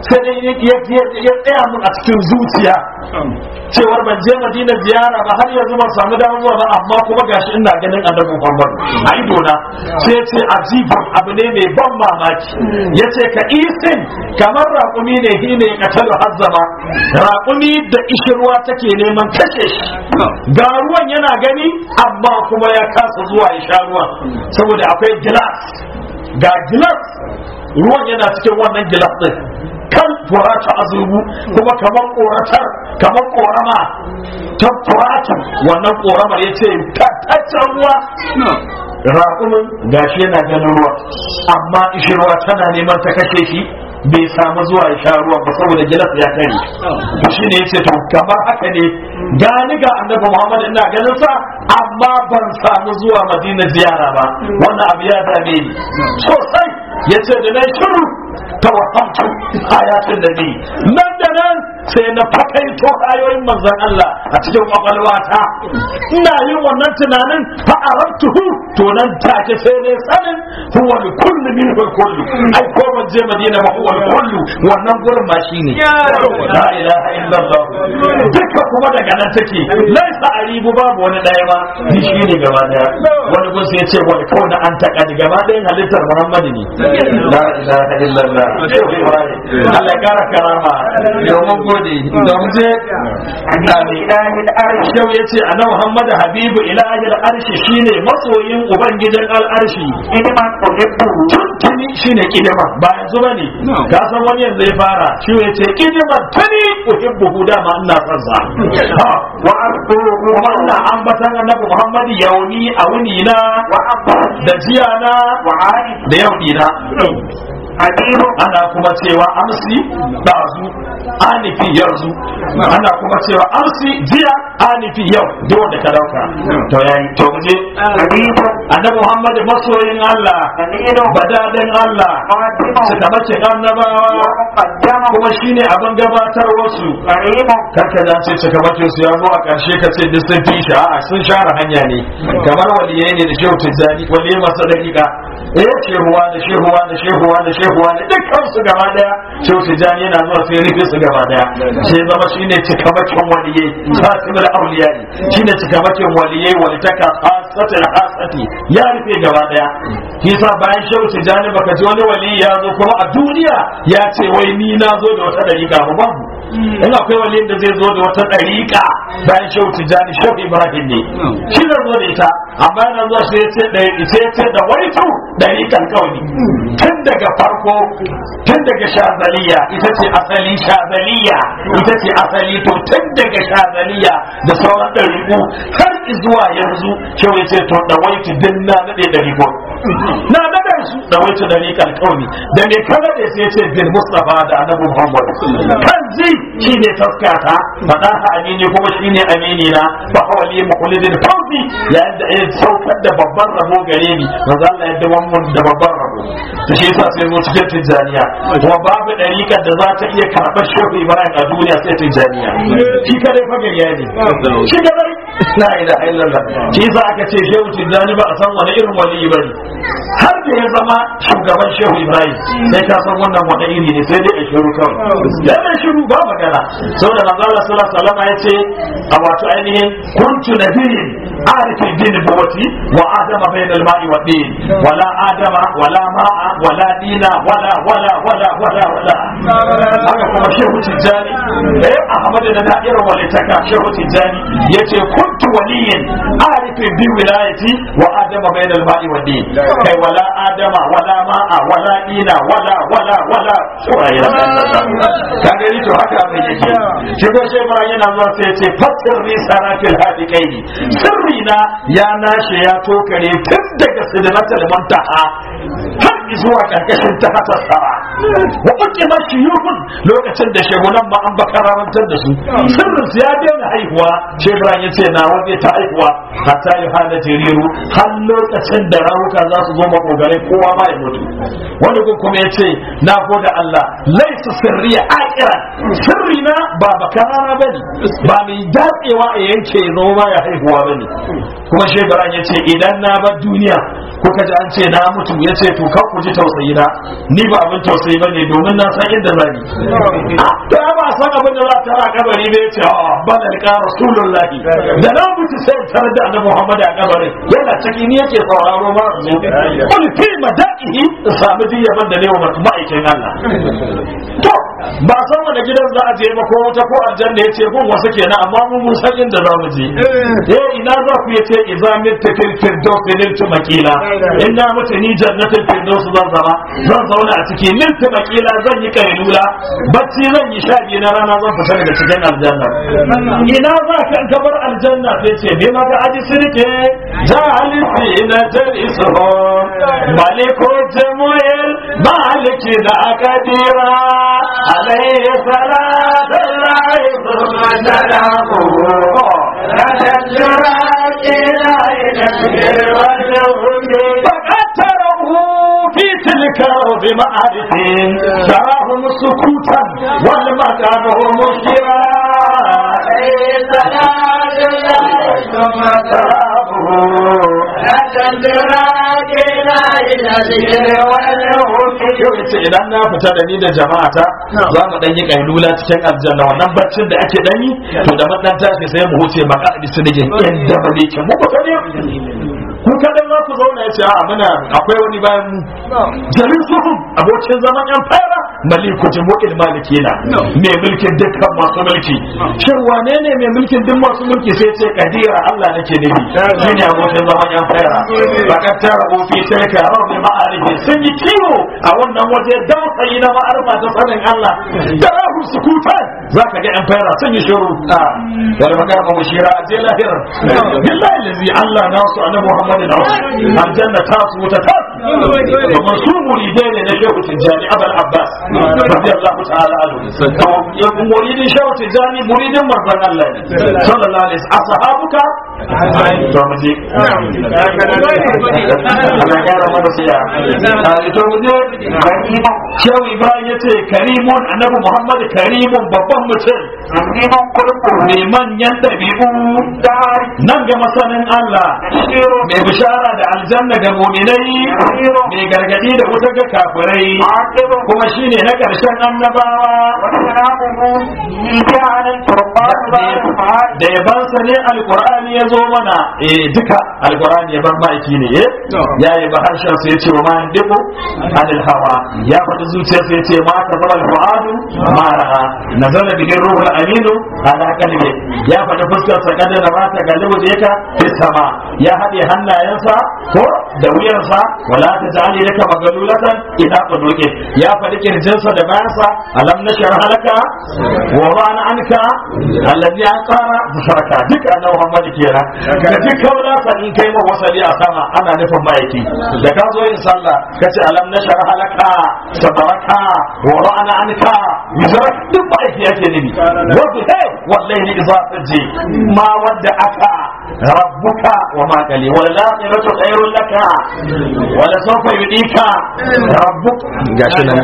sai dai ya ya tsaya mun a cikin zuciya cewar ban je madina ziyara ba har yanzu ban samu damar zuwa ba amma kuma gashi ina ganin annabi muhammad a idona sai ya ce ajibun abu ne mai ban mamaki ya ce ka isin kamar raƙumi ne hi ne katalu hazzama raƙumi da ishirwa take neman kashe shi ga ruwan yana gani amma kuma ya kasa zuwa ya sha ruwan saboda akwai gilas ga gilas ruwan yana cikin wannan gilas din kan furata azubu kuma kamar koratar kamar korama ta furata wannan koramar ya ce tattaccen ruwa raƙumin gashi yana ganin ruwa amma ishirwa tana neman ta kashe shi bai samu zuwa ya sha ruwa ba saboda gilas ya kare to shi ne yace to kamar haka ne gani ga annabi Muhammad ina ganin sa amma ban samu zuwa Madina ziyara ba wannan abu ya dame ni sosai yace da na shiru tawaffantu ayatin nabi nan da nan sai na fakaito ayoyin manzon Allah a cikin kwakwalwata ina yin wannan tunanin fa arabtuhu to nan take sai ne sanin huwa kullu min kullu ai ko ban je Madina ba huwa kullu wannan gurin ma shine la ilaha illallah duka kuma daga nan take laisa aribu babu wani daya ma ni shine gaba daya wani gun sai ya ce wani kauna an taka ni gaba dayan halittar Muhammad ne la ilaha illallah Allah ya kara karama domin gode domin je
ilahil arshi
yau ya ce ana Muhammad Habibu ilahil arshi shine masoyin ubangijin al'arshi
ilman uhibbu
tuntuni shine kidima ba yanzu bane ka san wani yanzu ya fara shi ya ce kidima tuni uhibbu dama ina son sa Ha,
wa asbuhu
kuma ina ambatan annabi Muhammad yauni a wuni na
wa abdi
da jiya na
wa ali
da yau dina
habibu
ana kuma cewa amsi ɗazu anifi yanzu ana kuma cewa amsi jiya anifi yau duk wanda ka dauka to yayi to mu je
habibu
annabi Muhammad masoyin Allah
dalilu
badadin Allah
qadimu
suka mace annabawa
wa muqaddamu
kuma shine abin gabatar wasu
karimu
karka da ce cika bakin su ya zo a karshe ka ce duk sun fi shi a'a sun share hanya ne kamar waliyai ne da shehu tijjani waliyai masu daƙiƙa eh shehuwa da shehuwa da shehuwa da shehuwa da dukkan su gaba daya shehu tijjani yana zuwa sai rufe su gaba daya sai zama shine cika bakin waliyai fatimul auliya ne shine cika bakin waliyai walitaka hasatul hasati ya rufe gaba daya yasa bayan shehu tijjani baka ji wani wali ya zo kuma a duniya ya ce wai ni na zo da wata dariƙa ba babu in akwai wani da zai zo da wata ɗariƙa bayan shehu tijjani shehu ibrahim ne shi zai zo da ita amma yana zuwa sai ya ce ɗari sai ya ce da waitu ɗariƙan kauni tun daga farko tun daga shazaliya ita ce asali shazaliya ita ce asali to tun daga shazaliya da sauran ɗariƙu har zuwa yanzu shehu ya ce to da waitu din na naɗe ɗariƙo na naɗe su da waitu ɗariƙan kauni da me ka naɗe sai ya ce bin mustafa da annabi muhammad kan zai shi ne taskata faɗa ha amini kuma shi ne amini na fa hawali mukhulidin fawzi yayin da ya saukar da babban rabo gare ni manzo Allah ya dawo mun da babban rabo to shi yasa sai zo cikin tijaniya kuma babu dariƙar da za ta iya karɓar shehu Ibrahim a duniya sai tijaniya shi kadai fa gariya ne shi kadai la ilaha illallah shi yasa aka ce shehu tijani ba a san wani irin wali bane har da ya zama shugaban shehu Ibrahim sai ka san wannan wani iri ne sai dai a shiru kawai yana shiru ba magana saboda manzo Allah sallallahu alaihi wasallam ya ce a wato ainihin kuntu nabiyyin arifi din buwati wa adama bainal ma'i wa din wala adama wala ma'a wala dina wala wala wala wala wala haka kuma shehu tijjani eh ahmad da da'irar walitaka shehu tijjani yace kuntu waliyyin arifi bi wilayati wa adama bainal ma'i wa din kai wala adama wala ma'a wala dina wala wala wala ka gani to haka abin yake shi ko shi ba yana zuwa sai ya ce fatir ri sarafil hadiqaini sirri na ya nashe ya tokare tun daga sidratul muntaha har zuwa karkashin ta hata sara wa uki mashiyuhun lokacin da shegunan ma an bakararantar da su sirrin su ya daina haihuwa shi Ibrahim ya ce na waje ta haihuwa hatta yi hana jiriru har lokacin da rawuka za su zo makogarai kowa ma ya mutu wani gun kuma ya ce na gode Allah laisa sirriya a naqira sirri na ba bakarara bane ba mai datsewa a yanke ya zama ba ya haihuwa bane kuma shebaran ya ce idan na bar duniya kuka ji an ce na mutu ya ce to kan ku ji tausayi na ni ba abin tausayi bane domin na san inda zani da ba san abin da za ta ra kabari ne ya ce a bana ka rasulullahi da na mutu sai tare da annabi Muhammad a kabarin yana ciki ni yake sauraro ma su kul fi madaihi samu diyaban da ne wa ma'aikin Allah to ba san wanda gidan za a je ba ko wata ko aljanna yace kun wasu kenan amma mu mun san inda za mu je eh ina za ku yace idza mitta fil firdaus niltu makila inna mutu ni jannatul firdaus zan zama zan zauna a ciki niltu makila zan yi kailula bacci zan yi sha biyu na rana zan fita daga cikin aljanna ina za ka ka bar aljanna sai ce me maka aji sirke jahalisi na jalisuhu maliko jamuel maliki da akadira عليه صلاة الله ثم سلامه تشجرات إلى نسجر والجهد فقد تره في تلك الأرض معارف تراهم سكوتا والمكان مشكرا عليه صلاة الله ثم سلامه تشجرات إلى نسجر والجهد idan na fita da ni da jama'ata za mu dan yi kailula cikin aljanna wannan baccin da ake dani to da madan tashi sai mu huce maka a bisa da inda ba ne ke mu ko ne ku kadan za ku zauna yace a muna akwai wani bayan mu jarin suhum abokin zaman yan fara maliku jumu'il malikina mai mulkin dukkan masu mulki shin wane ne mai mulkin duk masu mulki sai ce kadira Allah nake nufi shine abokin zaman yan fara bakar tara ofi sai ka rabbi ma'arifi sun yi kiwo a wannan waje dausayi na ma'arfa ta sanin Allah da rahu sukutan za ka ga yan fara sun yi shiru wal magana ba mushira a je lahir billahi lazi Allah na su annabi Muhammadin aljanna ta su wuta ta domin su muridai ne na shehu tijjani abul abbas radiyallahu ta'ala anhu muridin shehu tijjani muridin manzon Allah ne sallallahu alaihi wasallam ashabuka to mu je Allah ya kara mana siya to mu je shehu ibrahim yace karimun annabi muhammad karimun babban mutum
neman kurkuru
mai manyan dabi'u nan ga masanin Allah mai bishara da aljanna ga mu'minai mai gargadi da wuta ga kafirai kuma shine na karshen annabawa da yabansa ne alkur'ani ya zo mana eh duka alkur'ani yaban ma'aiki ne eh ya yi ba harshen sa yace wa ma yandiku anil hawa ya faɗi zuciyar sa yace ma ka zama alfuadu ma ra'a nazala bihi ruhul aminu ala qalbi ya faɗi fuskar sa kada na ba ta galibu je ka fi sama ya haɗe hannayensa ko da wuyarsa wala ta ja'ali laka magalulatan ila quduki ya faɗi kirjinsa da bayansa alam nashar halaka wa ba'ana anka alladhi aqara bisharaka duk annabi Muhammad kenan da duk kaula sa in kai ma wasali a sama ana nufin ma'aiki da ka zo yin sallah kace alam nashar halaka sabaraka wa ba'ana anka bisharaka duk ma'aiki yake nufi wa hey wallahi idza taji ma wadda aka rabbuka wa ma kali wal akhiratu khairul laka wa la sawfa yudika rabbuka gashi nan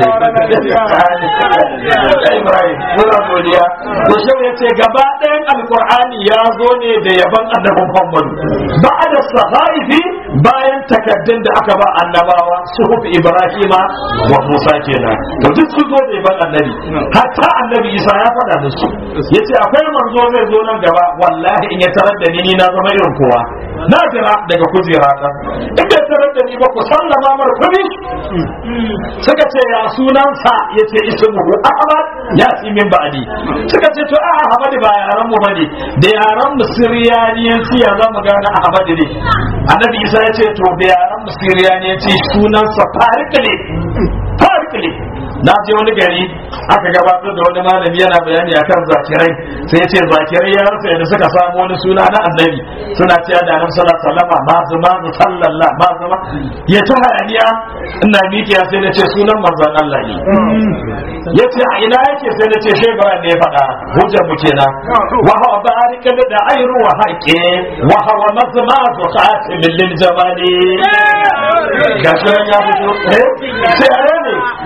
ne Ibrahim muna godiya to shau yace gaba ɗayan alqur'ani ya zo ne da yaban annabi Muhammad ba'da sahaifi bayan takaddun da aka ba annabawa suhuf Ibrahima wa Musa kenan to duk su zo da yaban annabi hatta annabi Isa ya faɗa da su yace akwai manzo zai zo nan gaba wallahi in ya tarar da ni ni na zama irin kowa na jira daga kujera ta in bai tarar da ni ba ku sallama mar kudi suka ce ya sunansa yace ismuhu ahmad ya fi min ba'di suka ce to a ahmad ba yaran mu bane da yaran mu siriyaniyanci ya zamu gane ahmad ne annabi isa ya ce to da yaran mu siriyaniyanci sunansa farik ne farik ne na je wani gari aka gabatar da wani malami yana bayani akan zakirai sai ya ce zakirai ya rasa yadda suka samu wani suna na annabi suna cewa da annabi sallallahu alaihi wasallam ma zuma zu sallallahu ma zuma ya ta hayaniya ina miƙiya sai na ce sunan manzon Allah ne ya ce a ina yake sai na ce shai bara ne ya faɗa hujjar mu kenan wa hawa barika da ayru wa haƙe wa hawa mazma zu khatimin lil jamali gashi nan ya fito eh sai ne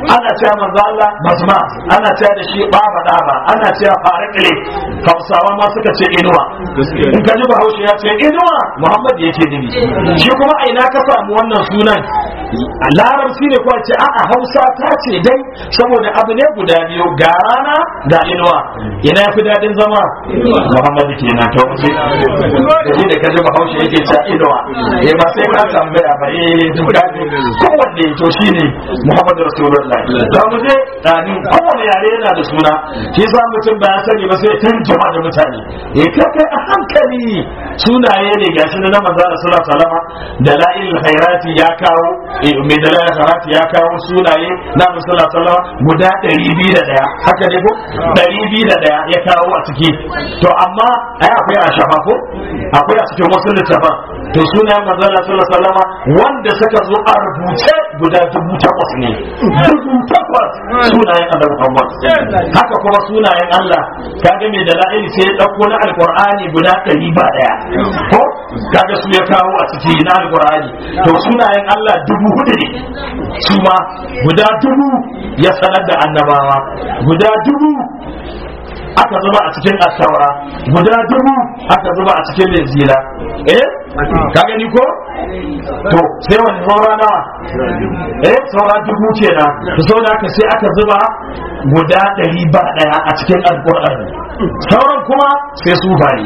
ana cewa manzo Allah basma ana cewa da shi baba daba ana cewa farikle hausawa ma suka ce inuwa in ka ji bahaushe ya ce inuwa muhammad yake nufi shi kuma a ina ka samu wannan sunan larabci ne kuwa ce a'a hausa ta ce dai saboda abu ne guda biyu ga rana ga inuwa ina fi daɗin zama muhammad kenan to mu da shi da ka ji bahaushe yake cewa inuwa eh ba sai ka tambaya ba eh duka kowanne to shine muhammad rasulullahi da mu je dani kowanne yare yana da suna shi sa mutum ba ya sani ba sai tun jama da mutane eh kai kai a hankali sunaye ne gashi na manzo sallallahu alaihi wasallam da la'il khairati ya kawo eh mai da la'il khairati ya kawo sunaye na manzo sallallahu alaihi wasallam guda 201 haka ne ko 201 ya kawo a ciki to amma ai akwai a shafa ko akwai a cikin wasu littafan to sunayen manzo sallallahu alaihi wasallam wanda suka zo a rubuce guda dubu takwas ne dubu takwas sunayen annabi Muhammad haka kuma sunayen Allah kaga mai da la'ili sai ya dauko na alqur'ani guda ɗari ba daya ko kaga su ya kawo a ciki na alqur'ani to sunayen Allah dubu hudu ne su ma guda dubu ya sanar da annabawa guda dubu aka zuba a cikin attaura guda dubu aka zuba a cikin linzila eh ka gani ko to sai wani saura nawa eh saura dubu kenan to saboda haka sai aka zuba guda ɗari ba ɗaya a cikin alƙur'ani sauran kuma sai su bari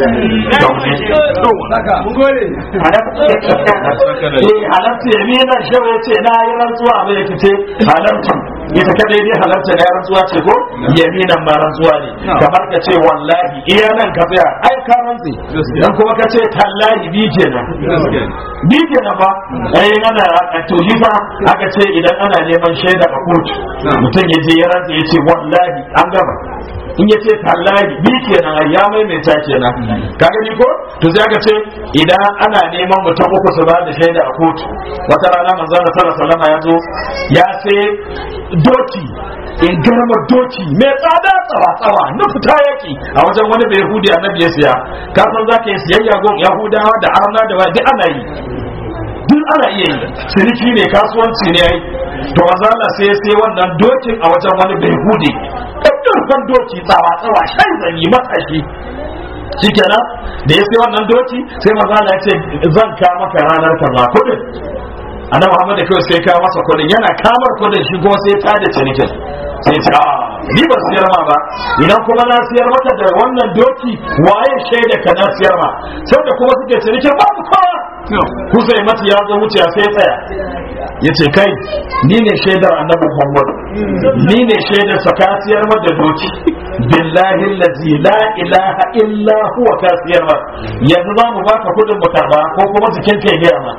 eh halatta ya nuna shawa ya ce na yi rantsuwa abin da ce halatta ita kadai dai halatta na yi rantsuwa ce ko yaminan ma rantsuwa ne kamar ka ce wallahi iya nan ka tsaya ai ka rantsi dan kuma ka ce tallahi bi kenan bi kenan ba ai ana a toji fa aka ce idan ana neman shaida a kotu mutum ya je ya rantsi ya ce wallahi an gaba in ya ce tallahi bi kenan ai ya maimaita kenan ka gani ko to sai aka ce idan ana neman mutum uku su ba da shaida a kotu wata rana manzon sallallahu alaihi wasallam ya zo ya sai doki in garma doki mai tsada tsawa tsawa na fita yaki a wajen wani bai yahudi annabi ya siya ka san za ka yi siyayya gon yahudawa da arna da duk ana yi duk ana iya yi ciniki ne kasuwanci ne yayi to azala sai sai wannan dokin a wajen wani bai yahudi kan doki tsawa tsawa shan zanyi matashi shikenan da ya sai wannan doki sai mazala ya ce zan ka maka ranar kaza kudin annabi Muhammad da kawai sai ka masa kudin yana kamar kudin shi kuma sai ta da cinikin sai ce a ni ban siyar ma ba idan kuma na siyar maka da wannan doki waye shaida ka na siyar ma sai da kuma suke cinikin babu kowa Hussein mati ya zo wuce sai tsaya ya ce kai ni ne shaidar annabi Muhammad ni ne shaidar sa ka siyar ma da doki billahi allazi la ilaha illa huwa ka siyar ma yanzu za mu baka kudin mu karba ko kuma jikin ka ya ma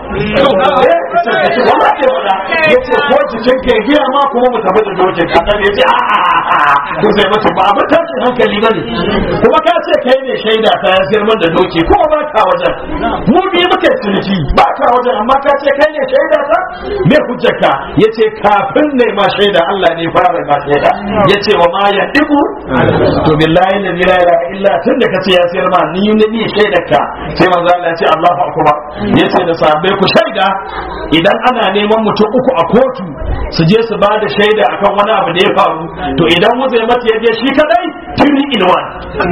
ya ce ko jikin ka ya ma kuma mu tafi da dokin annabi ya ce a a ko sai mace ba abin tashin hankali ba ne kuma ka ce kai ne shaida ta ya siyar da doki kuma ba ka wajen mu bi muke ciniki ba ka wajen amma ka ce kai ne shaida ta me hujjarka ya ce kafin ne ma shaida Allah ne fara ma shaida ya ce wa ma ya dibu to billahi la ilaha illa tun da kace ya siyar ma ni ne ni shaidar ka sai manzo Allah ya ce Allahu akbar ya ce da sahabbai ku shaida idan ana neman mutum uku a kotu su je su ba da shaida akan wani abu da ya faru to idan mu zai mata yaje shi kadai tuni ilwan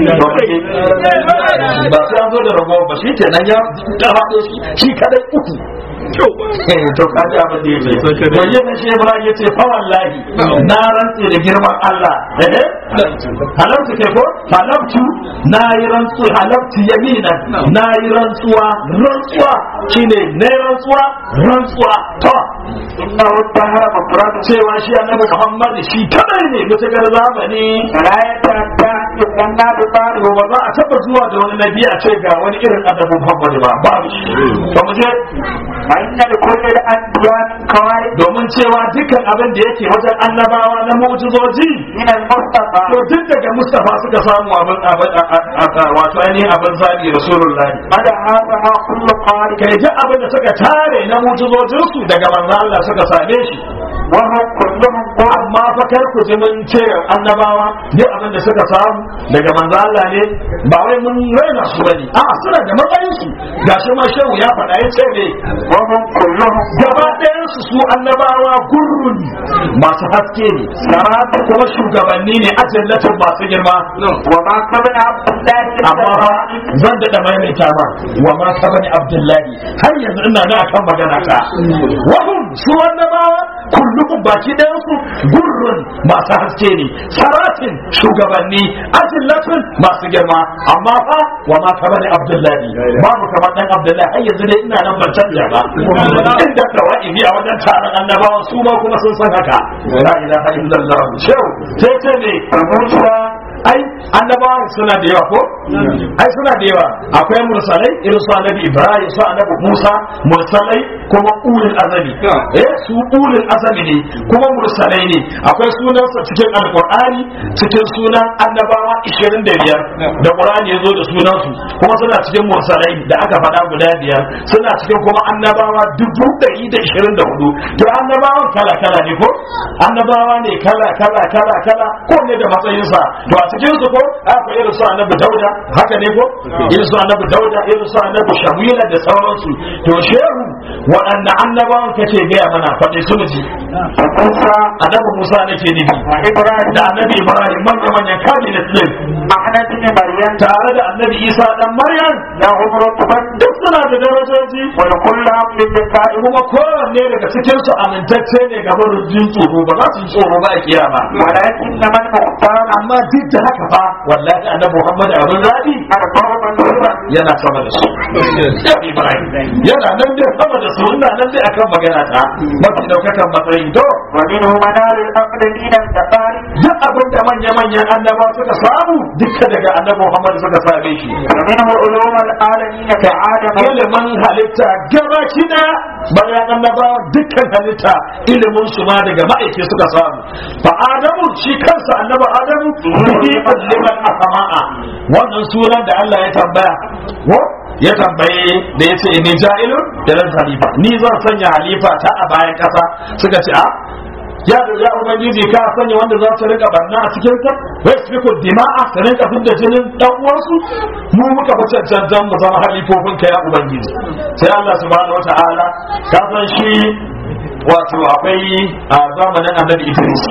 ba sai an zo da rago ba shi kenan ya gaba shi shi kadai uku to ka ji abin da yake to yin shi Ibrahim yace fa wallahi na rantse da girman Allah eh halamtu ke ko halamtu na yi rantsu halamtu yamina na yi rantsuwa rantsuwa shine ne rantsuwa rantsuwa to
inna waddaha mafrad
cewa shi annabi Muhammad shi kadai ne mutakar zamani
la yatatta idanna bi bari
to ba za a taba zuwa da wani nabi a ce ga wani irin annabi Muhammad ba babu shi to mu je
wa inna li kulli al-anbiya min kawari
domin cewa dukkan abin da yake wajen annabawa na mu'jizoji
min al-mustafa
to duk daga Mustafa suka samu abin abin wato ainihin abin zabi Rasulullahi
mada hadha kullu qari
kai ji abin da suka tare na mu'jizojinsu daga manzo Allah suka same shi
wa huwa kullu كلهم قول
amma fa kar ku ji mun ce annabawa ne abin da suka samu daga manzo Allah ne ba wai mun raina su bane a suna da matsayin su gashi ma shehu ya faɗa ya ce ne
وهم كلهم
gaba ɗayan su su annabawa gurrun masu haske ne
سرات
kuma shugabanni ne ajallatin masu girma
وما قبل عبد الله
amma fa zan daɗa maimaita ma wa ma ka bani abdullahi har yanzu ina na akan magana ta wahum su annabawa kullukum baki ɗayan su gurrun masu haske ne saratin shugabanni ajillatin masu girma amma fa wa ma ka bani abdullahi babu kamar dan abdullahi har yanzu dai ina nan ban canja ba inda tawa'ibi a wajen taron annabawa su ma kuma sun san haka la ilaha illallah shehu sai ce ne
موسى
ai annabawan suna da yawa ko ai suna da yawa akwai mursalai irin su annabi ibrahim su annabi musa mursalai kuma ulul azami eh su ulul azami ne kuma mursalai ne akwai sunansa cikin alqur'ani cikin sunan annabawa 25 da qur'ani yazo da sunansu kuma suna cikin mursalai da aka faɗa guda biyar suna cikin kuma annabawa dubu ɗari da ishirin da hudu to annabawan kala kala ne ko annabawa ne kala kala kala kala ko ne da matsayinsa to a cikin su ko akwai irin su annabi dauda haka ne ko irin su annabi dauda irin su annabi shamila da sauransu to shehu waɗanne annabawan kace gaya mana faɗi su ji
موسى
annabi musa nake nufi
وإبراهيم
da annabi ibrahim manya manyan kabinet din
أحمد بن مريم
tare da annabi isa dan maryam
لهم رتبة
duk suna da darajoji
ولكل عبد بكائه
kuma kowanne daga cikin su amintacce ne ga jin tsoro ba za su yi tsoro ba a kiyama
ولكن من مختار
amma duk da haka fa wallahi annabi muhammad abin zabi
أربع منصورة
yana sama da su Ya Ibrahim. yana nan dai sama da su ina nan dai akan magana ta mafi daukakan matsayin to
ومنه منال الأقدمين التقارب
duk abin da manya-manyan annaba suka samu duka daga annabi muhammad suka same shi
ومنه علوم العالمين كعادم
ilimin halitta gaba kida bayan annabawa dukkan halitta ilimin su ma daga ma'aike suka samu fa adamu shi kansa annabi adamu bihi liman asama'a wannan sunan da Allah ya tambaya ko ya tambaye da ya ce ni ja'ilun da halifa ni zan sanya halifa ta a bayan kasa suka ce a ya ya ubangiji ka sanya wanda za su rika barna a cikin ka wai su fi dima'a su rinka fidda jinin dan uwansu mu muka fi cancantan mu zama halifofin ka ya ubangiji sai Allah subhanahu wata'ala ka san shi wato akwai a zamanin annabi Idris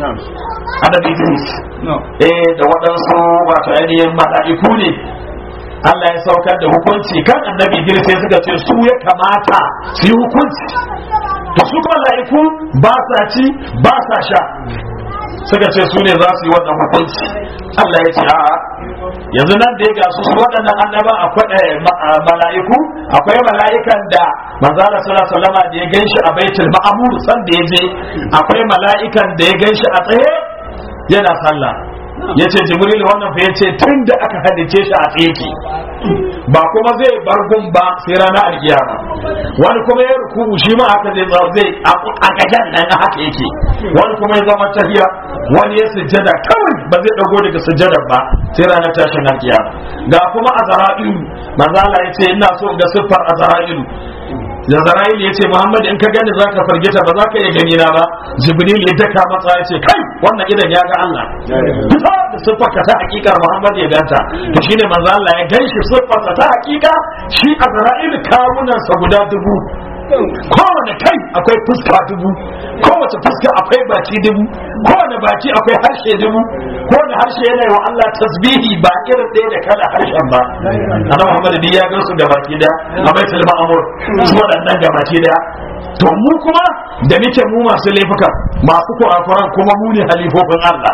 annabi Idris eh da waɗansu wato ainihin mala'iku ne Allah ya saukar da hukunci kan annabi Idris sai suka ce su ya kamata su yi hukunci to su mala'iku ba sa ci ba sa sha suka ce su ne za su yi wannan hukunci Allah ya ce a'a yanzu nan da ya gasu su waɗannan annaba akwai mala'iku akwai mala'ikan da manzala sallallahu alaihi wasallam da ya ganshi a baitul ma'mur san da ya je akwai mala'ikan da ya ganshi a tsaye yana sallah yace jibril wannan fa yace tun da aka hadice shi a tsaye ke ba kuma zai bar gun ba sai ranar alkiyama wani kuma ya ruku shi ma haka zai zama zai a gajan nan haka yake wani kuma ya zama tahiya wani ya sujjada kawai ba zai dago daga sujjadar ba sai ranar tashin alkiyama ga kuma azra'ilu manzo Allah ya ce ina so in ga siffar azra'ilu da zara'il ya ce muhammad in ka gani za ka fargita ba za ka iya gani na ba jibril ya daka matsa ya ce kai wannan idan ya ga allah fita da siffarka ta hakika muhammad ya ganta to shine manzo allah ya ganshi siffarsa ta hakika shi a zara'il kawunansa guda dubu kowane kai akwai fuska dubu kowace fuska akwai baki dubu kowane baki akwai harshe dubu kowane harshe yana yi wa Allah tasbihi ba irin ɗaya da kala harshen ba annabi Muhammad ya gansu da baki da a baitul ma'mur su waɗannan ga baki da to mu kuma da muke mu masu laifuka masu kurakuran kuma mu ne halifofin Allah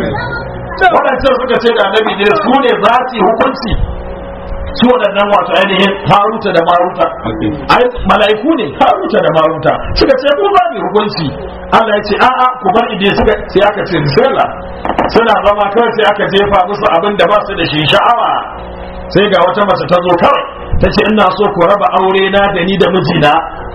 waɗancan suka ce da annabi ne su ne za su yi hukunci su waɗannan wato ainihin haruta da maruta ai mala'iku ne haruta da maruta suka ce ku ba mu hukunci Allah ya ce a'a ku bar ide suka sai aka ce bismillah suna zama kawai sai aka jefa musu abin da ba su da shi sha'awa sai ga wata mace ta zo kawai ta ce ina so ku raba aure na da ni da mijina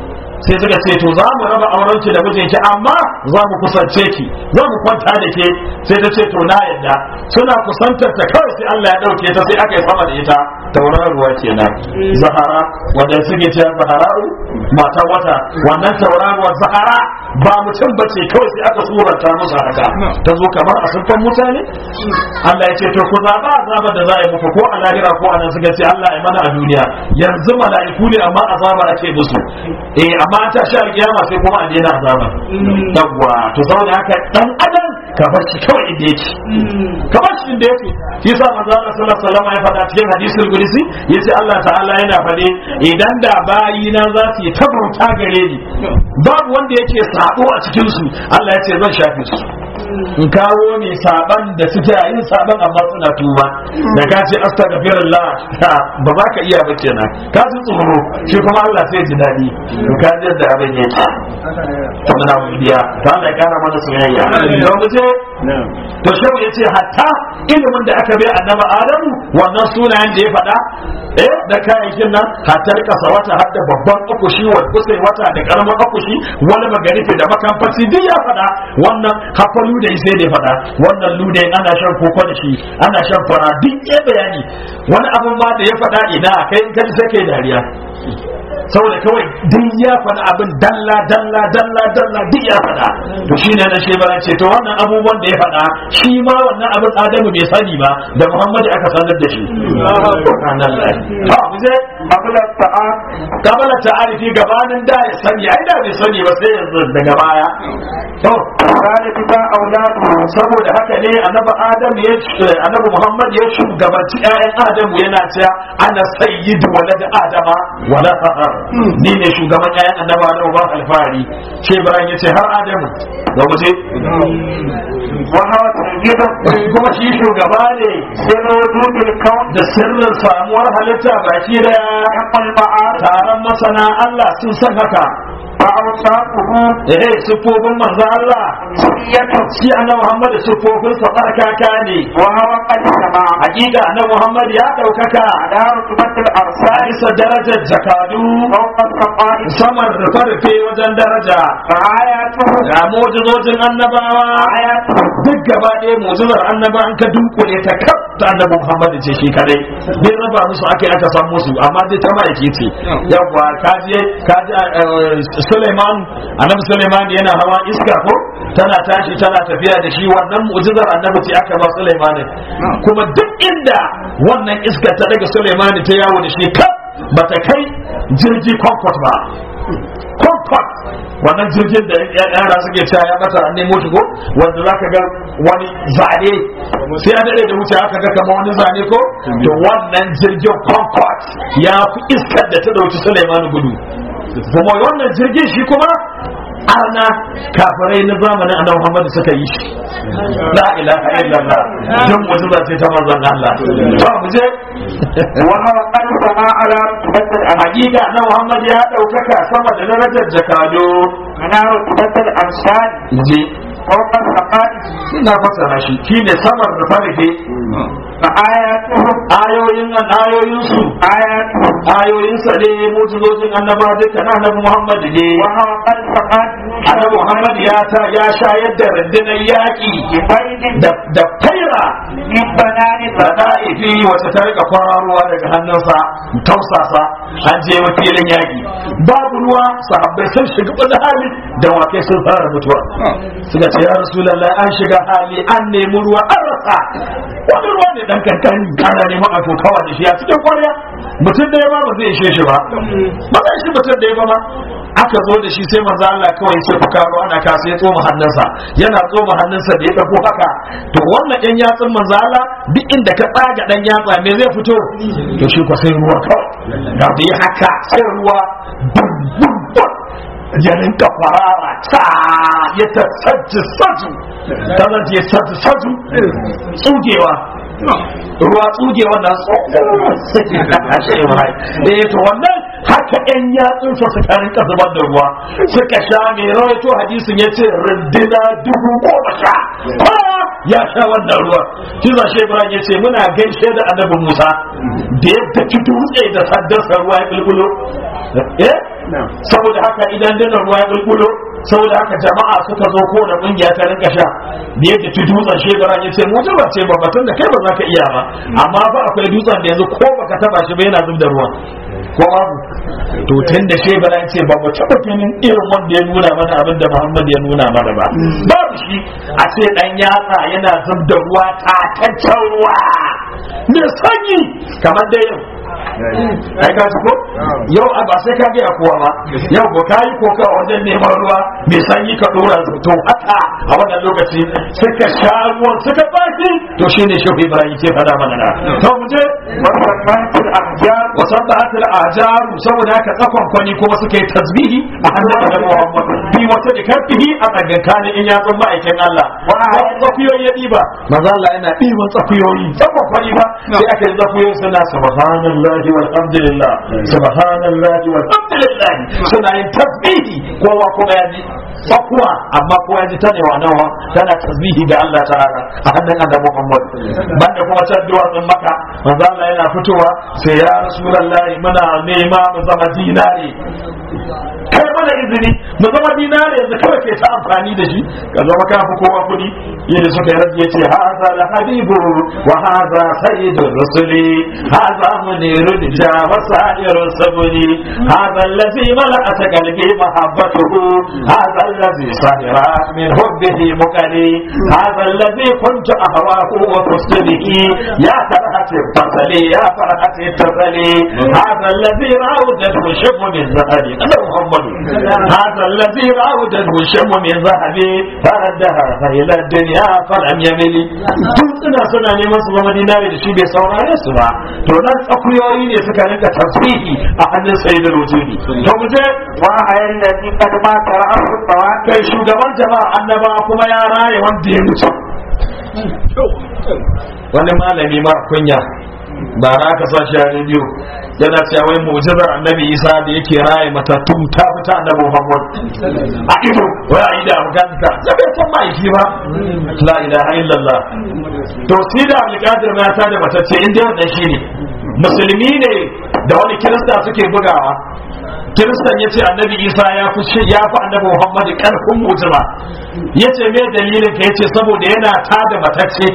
sai suka ce to za mu raba auren ki da mijinki amma za mu kusance ki za mu kwanta da ke sai ta ce to na yadda suna kusantar ta kawai sai Allah ya dauke ta sai aka yi sama da ita tauraruwa kenan zahara wanda suke cewa zahara'u mata wata wannan tauraruwar zahara ba mutum bace kawai sai aka surata musu haka ta zo kamar a sunfan mutane Allah ya ce to ku zaba azaba da za a yi muku ko a lahira ko a nan suka ce Allah ya mana a duniya yanzu mala'iku ne amma azaba ake musu eh amma an tashi alkiyama sai kuma a daina azaba yawwa to saboda haka dan adam ka bar shi kawai inda yake ka bar shi inda yake shi yasa manzo Allah sallallahu alaihi wasallam ya faɗa cikin hadisul qudsi yace Allah ta'ala yana faɗe idan da bayina za su yi tabauta gare ni babu wanda yake sabo a cikin su Allah ya ce zan shafe su in kawo ne saban da suke yin saban amma suna tuba da ka ce astaghfirullah ba za ka iya ba kenan ka ji tsoro shi kuma Allah sai ji daɗi to ka ji da abin yake to muna godiya to Allah ya kara mana soyayya to mu je to shehu yace hatta ilimin da aka bai annabi Adamu wannan sunayen da ya faɗa eh da kayayyakin nan hatta kasa wata har da babban akushi wa kusai wata da karamin akushi wani magarifi da makamfaci duk ya faɗa wannan hafa lude sai da faɗa wannan lude ana shan koko da shi ana shan fara duk ya bayani wani abun ma da ya faɗa ina kai in kai sai kai dariya saboda kawai duk ya faɗa abin dalla dalla dalla dalla duk ya faɗa to shine na shebara ce to wannan abubuwan da ya faɗa shi ma wannan abin adamu bai sani ba da muhammadu aka sanar da shi ha mu je
qabla ta'a
kabala ta'arifi gabanin da ya sani ai da bai sani ba sai yanzu daga baya to
zalika ta auladu
saboda haka ne annabi adam ya annabi muhammad ya shugabanci ƴaƴan adam yana cewa ana sayyidu walad adama wala fahar ni ne shugaban ƴaƴan annabi adam ba alfahari ce bayan yace har adamu da muje
wa hawa sayyidu
kuma shi shugaba ne
sirru wujudil kawn
da sirrin samuwar halitta baki daya
yaqul ma'ar
taron masana Allah sun san haka
fa awsaquhu
eh sifofin manzo Allah
siyatu
shi annabi Muhammad sifofin sa barkaka ne
wa hawa qad sama
hakika annabi Muhammad ya daukaka
ala rutubatil
a
arsal
bisa darajar jakadu
fawqa saqa'i
saman rufe-rufe wajen daraja
fa ayatuhu
ga mujizojin annabawa
ayatuhu
duk gaba ɗaya mujizar annaba an ka dunkule ta kaf ta annabi Muhammad ce shi kadai bai raba musu aka aka san musu amma dai ta ma'aiki ce yawwa kaji kaji eh, Suleiman annabi Suleiman yana hawa iska ko tana tashi tana tafiya da shi wannan mu'jizar annabi ce aka ba Suleiman kuma duk inda wannan iska ta daga Suleiman ta yawo da shi kaf bata kai jirgi Concorde ba Concorde wannan jirgin da yara suke cewa ya bata an nemo shi ko wanda zaka ga wani zane sai a dade da wuce aka ga kamar wani zane ko to wannan jirgin Concorde ya fi iskar da ta dauki Suleiman gudu kuma wannan jirgin shi kuma arna kafirai na zamanin annabi Muhammad suka yi shi la ilaha illallah dan mu'jiza ce ta manzon Allah to mu je
wa hawa qad sama ala rutubatil amal
hakika na Muhammad ya daukaka sama da darajar jakado
ala rutubatil arsal
je
fawqa saqa'i
ina fassara shi shine samar da farke
fa ayatuhu
ayoyin nan ayoyin su
ayatuhu
ayoyin sa ne mutuzojin annaba duka na annabi Muhammad ne
wa hawa qad saqat
annabi Muhammad ya ta ya shayar da rundunar yaki
baydin
da da faira
min banani
da da'ifi wacce ta rika kwararowa daga hannunsa tausasa an je wakilin yaki babu ruwa sahabbai sun shiga wani hali da wakai sun fara mutuwa suka ce ya rasulallah an shiga hali an nemi ruwa an rasa wani ruwa ne dan kankani ana neman a tokawa da shi a cikin kwarya mutum da ya ba ba zai ishe shi ba ba zai shi mutum da ya ba ma aka zo da shi sai manzo Allah kawai sai fuka ruwa ana kasa ya tsoma hannunsa yana tsoma hannunsa da ya dauko haka to wannan yan yatsun manzo Allah duk inda ka tsaga dan yatsa me zai fito to shi ko sai ruwa kawai da bai haka sai ruwa bum bum bum ya rinka farara ta ya ta sajji saju ta zan ya sajji saju tsugewa ruwa tsugewa na tsohon eh to wannan haka yan yatsunsa suka rinka zubar da ruwa suka sha mai rawaito hadisin ya ce rindina dubu goma sha kowa ya sha wannan ruwa shi za shi ibrahim ya ce muna gaishe da annabi musa da yadda ki dutse da saddarsa ruwa ya bulbulo eh saboda haka idan dinar ruwa ya bulbulo saboda haka jama'a suka zo ko da kungiya ta rinka sha da yadda ci dutsen shebara ya ce mu ba ce ba batun da kai ba za ka iya ba amma ba akwai dutsen da yanzu ko baka taba shi ba yana zub da ruwa ko babu to tun da shebara ya ce ba mu taba ganin irin wanda ya nuna mana abin da Muhammad ya nuna mana ba babu shi a ce dan yatsa yana zub da ruwa tataccen ruwa me sanyi kamar da yau ai ka ko yau a ba sai ka ga kowa ba yau ko kai ko ka wajen neman ruwa mai sanyi ka dora to haka a wannan lokaci suka sha ruwan suka baki to shine shehu ibrahim ke fada mana na to mu je
wasabbatul ahjar
wa sabbatul ahjar saboda haka tsakon kwani kuma suka yi tasbihi a hannun annabi Muhammad bi wata da kafihi a tsakankanin in ya zama aikin Allah wa tsakuyoyi ya diba manzo Allah yana diban tsakuyoyi tsakon kwani ba sai aka yi tsakuyoyi suna subhanallahi walhamdulillah subhanallahi walhamdulillah suna yin tasbihi kowa kuma ya ji tsakuwa amma kowa ya ji ta ne wa nawa tana tasbihi ga Allah ta'ala a hannun annabi Muhammad banda kuma can duwatsun maka manzo Allah yana fitowa sai ya rasulullahi muna nema mu zama dinari kai mana izini mu zama dinari yanzu kawai ke ta amfani da shi ka zama ka fi kowa kudi yadda suka yi rage yace haza la habibu wa haza sayyidur rusuli haza munirud ja wa sa'irus sabuni haza allazi mala'at qalbi mahabbatuhu haza allazi sahira min hubbihi muqali haza allazi kuntu ahwahu wa tusdihi ya farhati fasali ya farhati tasali haza allazi ra'udat shibbu min zahabi Allah Muhammad هذا الذي راودته الشم من ذهبي فردها فإلى الدنيا فلم يمل tun suna suna neman su zama dinari da shi bai saurare su ba to nan tsakuyoyi ne suka rinka tasbihi a hannun sayyidul wujudi to mu je
wa ayal ladhi qad mata ra'su tawat
kai shugaban jama'a annaba kuma ya raye wanda ya mutu wani malami mara kunya ba na aka sa shi a rediyo yana cewa wai mu'jizar annabi isa da yake raye matattu ta fita annabi muhammad a ido wai a yi da afghanistan ya bai san ma'aiki ba la ilaha illallah to sai da abdulkadir ma ta da matacce inda wannan shi ne musulmi ne da wani kirista suke bugawa kiristan ya ce annabi isa ya fi ya fi annabi muhammad karfin mu'jiza ya ce me dalilin ka ya ce saboda yana tada matacce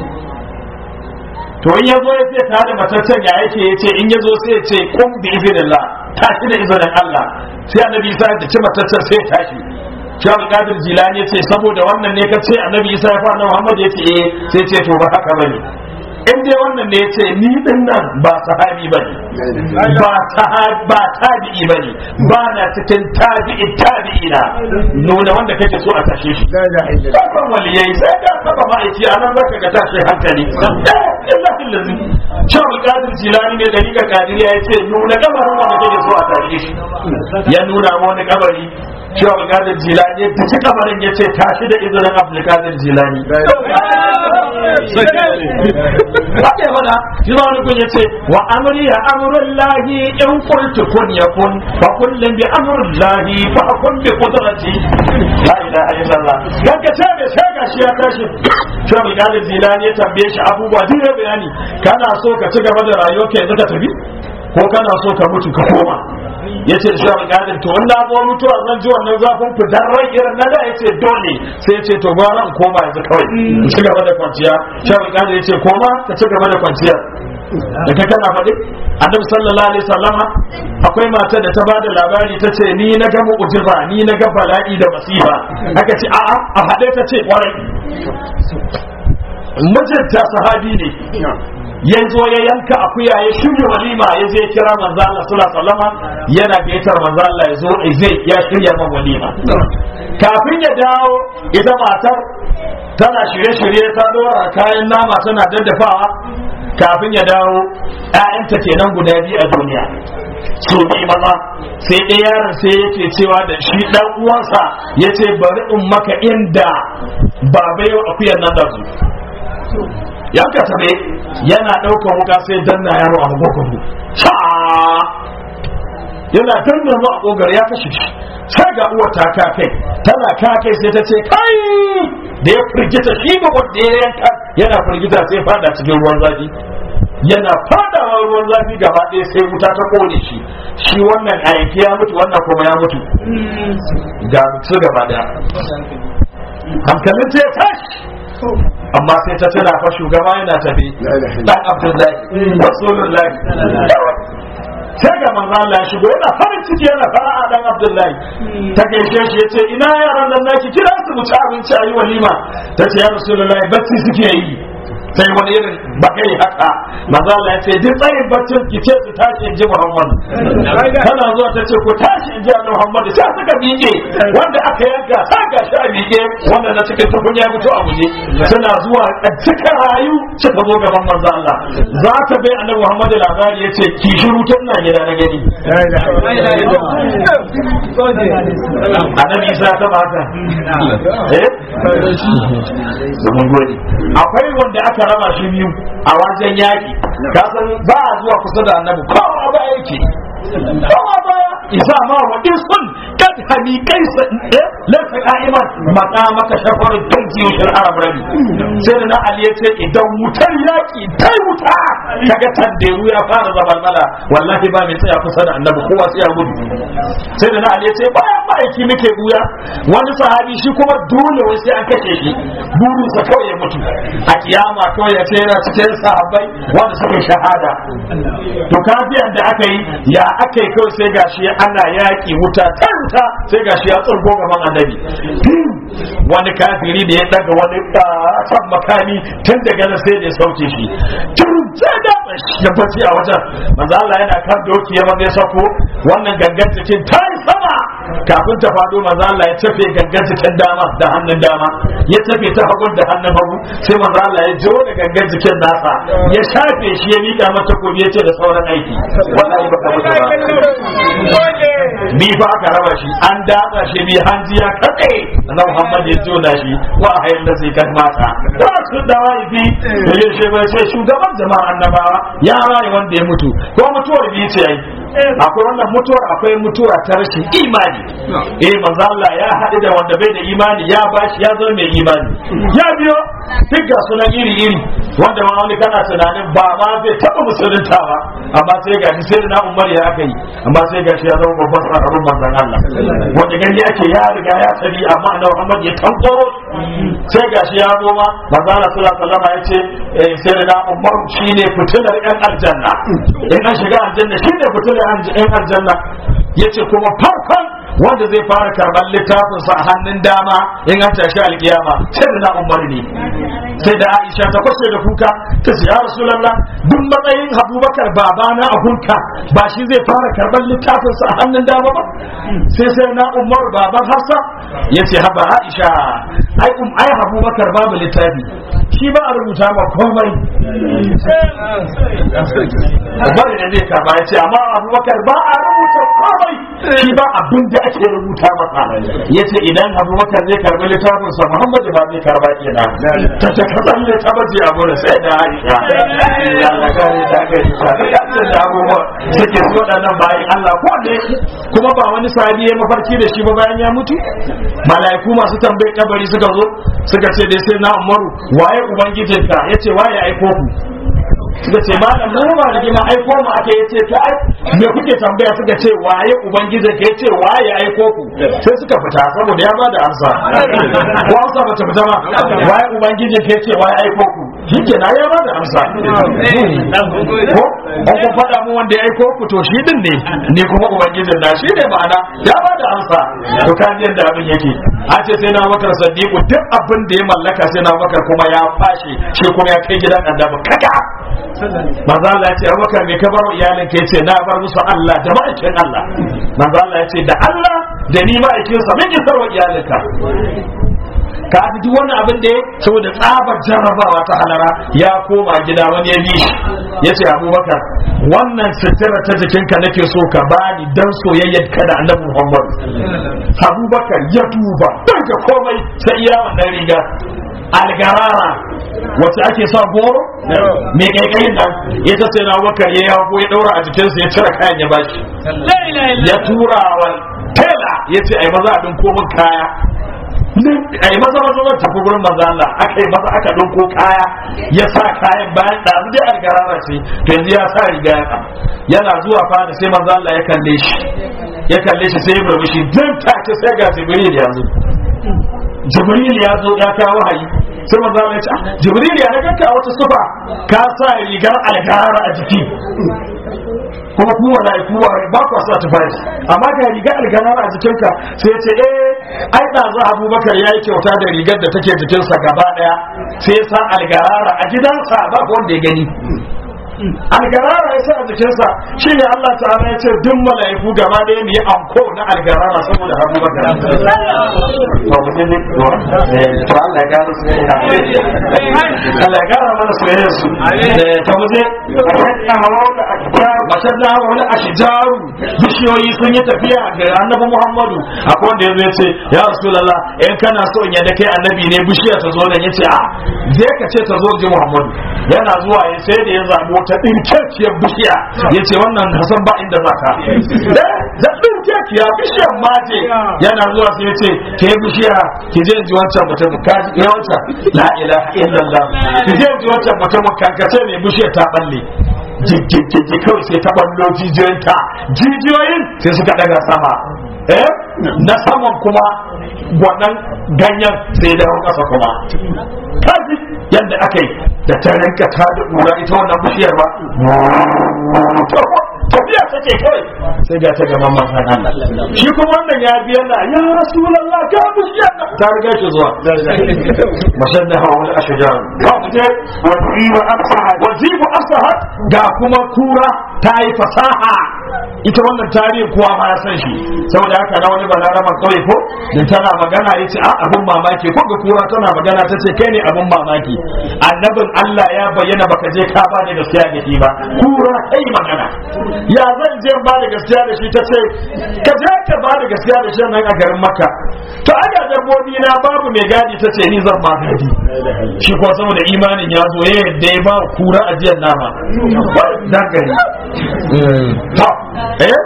to in ya zo ya ce ta da mataccen ya yake ya ce in ya zo sai ya ce kun bi izinillah tashi da izinin Allah sai annabi Isa ya ci mataccen sai ya tashi shi Abu Qadir Jilani ya ce saboda wannan ne ka ce annabi Isa ya fara Muhammad ya ce eh sai ya ce to ba haka bane in dai wannan ne ya ce ni din nan ba sahabi bane ba sahabi ba tabi'i bane ba na cikin tabi'i tabi'ina nuna wanda kake so a tashe shi sakon waliyai sai ka saba ma'aiki a nan zaka ga tashin hankali illahi lazi shawul qadir jilani ne da riga kadiriya ya ce nuna kabarin wanda kake so a tashe shi ya nuna ma wani kabari shawul qadir jilani ya tafi kabarin ya ce tashi da izinin abdul qadir jilani Ake fada, shi ma wani kun ya ce, wa amri ya amrun lahi in kultu kun ya kun, fa kullum bi amrun lahi fa kun bi kudrati. La ilaha illallah. Yanka ce mai sai ga shi ya tashi. Shi mai galin zilani ya tambaye shi abubuwa duk ya bayani. Kana so ka ci gaba da rayuwar ka yanzu ka tafi? Ko kana so ka mutu ka koma? ya ce shi alƙadin to wanda zo mutuwa zan ji wannan zafin fitar rai irin na da ya ce dole sai ya ce to gwara in koma yanzu kawai in ci gaba da kwanciya shi alƙadin ya ce koma ka ci gaba da kwanciya da ka kana faɗi annabi sallallahu alaihi wasallama akwai mata da ta ba da labari ta ce ni na ga mu'jiza ni na ga bala'i da masifa aka ce a'a a haɗe ta ce kwarai mijinta sahabi ne ya zo ya yanka akuya ya shirya walima ya je kira manzo Allah sallallahu alaihi wasallam yana gaitar manzo Allah ya zo zai ya shirya man walima kafin ya dawo ita matar tana shirye-shirye ta dora kayan nama tana daddafawa kafin ya dawo ƴaƴanta kenan guda biyu a duniya so bi maza sai ɗaya yaron sai yake cewa da shi ɗan uwansa ya ce bari in maka inda baba yau akuyar nan da su yanka tabe yana ɗaukar wuka sai danna yaro a magogon sha yana danna mu a kogar ya kashe shi sai ga uwar ta ka kai tana ka kai sai ta ce kai da ya firgita shi ba wanda ya yanka yana firgita sai fada cikin ruwan zafi yana fadawa ruwan zafi gaba ɗaya sai wuta ta kone shi shi wannan a yanki ya mutu wannan kuma ya mutu ga su gaba ɗaya hankalin ta ya tashi amma sai ta tana fa shugaba yana tafi dan abdullahi rasulullahi sai ga manzo Allah ya shigo yana farin ciki yana fara'a dan Abdullahi ta gaishe shi yace ina yaran nan naki kira su mu ci abinci ayi walima tace ya Rasulullahi bacci suke yi sai wani irin bakai haka manzo Allah ya ce duk tsayin baccin ki ce su tashi in ji Muhammad tana zuwa ta ce ku tashi in ji Muhammad sai suka miƙe wanda aka yanka sa ga shi a miƙe wanda na cikin tukun ya fito a guje suna zuwa a cika rayu suka zo gaban manzo Allah za ta bai annabi Muhammad labari ya ce ki shiru tun na gida na gani annabi Isa ta baka eh mun gode akwai wanda aka raba shi biyu a wajen yaki ka san ba a zuwa kusa da annabi kowa ba yake kowa ba isa ma wa isun kad hani kaisa eh lasa qa'iman mata maka shafarin tanki yushin arab rabi sai da na ali ya ce idan wutar yaki tai wuta kaga tanderu ya fara zabalmala wallahi ba mai tsaya kusa da annabi kowa sai ya gudu sai da na ali ya ce bayan ma'aiki muke buya wani sahabi shi kuma dole wai sai an kashe shi burinsa kawai ya mutu a kiyama kawai ya ce yana cikin sahabbai wanda suka yi shahada to kafiyan da aka yi ya aka yi kawai sai gashi ana yaƙi wuta ta wuta sai gashi ya tsurgo gaban annabi wani kafiri da ya daga wani kan makami tun daga nan sai da ya sauke shi tun sai da ya bace a wajen manzo Allah yana kan doki ya maza ya sako wannan gangan cikin ta yi sama kafin ta fado manzo Allah ya tafe gangan cikin dama da hannun dama ya tafe ta hagun da hannun hagu sai manzo Allah ya jo da gangan cikin nasa ya shafe shi ya mika mata gobe ya ce da sauran aiki wallahi baka mutu ba ni fa aka raba shi an datsa shi bi hanji ya kake na Muhammad ya jona shi wa hayar da zai kan mata ba su da waifi da ya ce bai sai shugaban jama'a annabawa ya rayu wanda ya mutu ko mutuwar biyu ce ai akwai wannan mutuwar akwai mutuwa ta rashin imani eh manzo Allah ya haɗu da wanda bai da imani ya bashi ya zama mai imani ya biyo duk ga sunan iri iri wanda ma wani kana tunanin ba ma zai taɓa musulunta ba amma sai gashi sai da na umar ya aka yi amma sai gashi ya zama babban sahabin manzon Allah wanda gani ake ya riga ya tabi amma annabi Muhammad ya tankoro sai gashi ya zo ma manzo Allah sallallahu alaihi wasallam ya ce sai da na umar shine fitilar yan aljanna in an shiga aljanna shine fitilar yan aljanna yace kuma farkon wanda zai fara karɓar littafin sa a hannun dama in an tashi alkiyama sai da na umar ne sai da Aisha ta kwashe da kuka ta ce ya Rasulullah duk matsayin Abubakar babana a hunka ba shi zai fara karɓar littafin sa a hannun dama ba sai sai na umar baban Hafsa yace haba Aisha ai um ai Abubakar babu littafi shi ba a rubuta ma komai Umar ne zai karba ya ce amma Abubakar ba a rubuta komai shi ba abin da ake rubuta masa ya ce idan Abubakar zai karbi littafin sa Muhammadu ba zai karba kenan ta ta kasan ne ta bace a gurin sai da Aisha ya Allah gare ta gare ta da da abubuwa suke so da nan bayan Allah ko ne kuma ba wani sahabi ya mafarki da shi ba bayan ya mutu mala'iku masu tambaye kabari suka zo suka ce dai sai na Umaru waye ubangijinka yace waye aiko ku suka ce malam mu ba da gima aiko mu ake yace to ai me kuke tambaya suka ce waye ubangiji ke yace waye aiko ku sai suka fita saboda ya bada amsa ko amsa bata fita ba waye ubangiji ke yace waye aiko ku shike na ya bada amsa ko an ku faɗa mu wanda ya aiko ku to shi din ne ne kuma ubangijin na shi ne ma'ana ya bada amsa to kan yadda abin yake an ce sai na bakar sadiku duk abin da ya mallaka sai na bakar kuma ya fashe shi kuma ya kai gidan annabi kaka manzo Allah ya ce Abubakar me ka bar iyalin ka yace na bar musu Allah da ma'aikin Allah manzo Allah ya ce da Allah da ni ma'aikin sa mun isar wa iyalinka ka ji duk wannan abin da ya saboda tsabar jarrabawa ta halara ya koma gida wani ya bi shi ya ce abubakar wannan sutura ta jikinka nake so ka bani dan soyayyar ka da annabi muhammad abubakar ya duba daga komai sai iya wannan riga algarara wacce ake sa goro mai kaikayin nan ya ta sai na bakar ya yago ya daura a jikinsa ya cire kayan ya bashi ya tura wa tela ya ce ai maza a din komin kaya a yi maza maza zan tafi gurin manzo Allah aka yi maza aka ɗauko kaya ya sa kayan bayan da abu dai algarara ce to yanzu ya sa riga ya ɗan yana zuwa fada sai manzo Allah ya kalle shi ya kalle shi sai ya murmushi dan take sai ga Jibril ya zo Jibril ya zo ya kawo wahayi sai manzo Allah ya ce "Ah, Jibril ya ga ka wata sufa ka sa rigar algarara a jiki kuma ku wala ku ba ku sa tufafi amma ga riga alganar a jikinka sai ya ce eh ai da za Abubakar yayi kyauta da rigar da take jikinsa gaba daya sai ya sa algarara a gidansa ba wanda ya gani algarara ya sa a jikinsa shi ne Allah ta'ala ya ce duk mala'iku gaba ɗaya ne anko na algarara saboda Abubakar to mu ne to Allah ya gara su Allah ya gara mana soyayya su to mu je mashar da hawa wani ashijaru bishiyoyi sun yi tafiya ga annabi muhammadu akwai wanda ya ce ya rasulallah in kana so in yadda kai annabi ne bishiya ta zo nan ya ce a je ka ce ta zo ji muhammadu yana zuwa ya sai da ya zaɓi wata ɗinkekiyar bishiya ya ce wannan hasan ba inda za ka da ɗinkekiya bishiyar maje yana zuwa sai ya ce ke bishiya ki je ji wancan mutum ka ji wancan la ilaha illallah ki je ji wancan mutum kankace mai bishiyar ta balle jijjijji kawai sai ta ballo jijiyoyinta jijiyoyin sai suka daga sama eh na saman kuma wannan ganyen sai da kasa kuma kaji yadda aka yi da ta rinka ta da ƙura ita wannan bishiyar ba tafiya take kawai sai ga ta gaban manzan Allah shi kuma wannan ya biya na ya rasulullah ka bishiyar nan ta riga shi zuwa mashadda hawa wal ashjar ba mu je
wasiwa afsaha
wazibu asahat ga kuma kura ta yi fasaha ita wannan tarihin kuwa ma ya san shi saboda haka na wani balarama kawai ko da tana magana ya ce a abin mamaki ko ga kura tana magana ta ce kai ne abin mamaki annabin Allah ya bayyana baka je ka ba da gaskiya da shi ba kura kai magana ya zan je ba da gaskiya da shi ta ce ka je ka ba da gaskiya da shi nan a garin makka to aga dabbobi na babu mai gadi ta ce ni zan ma gadi shi kuwa saboda imanin ya zo ya yadda ya ba wa kura ajiyar nama dan gari to eh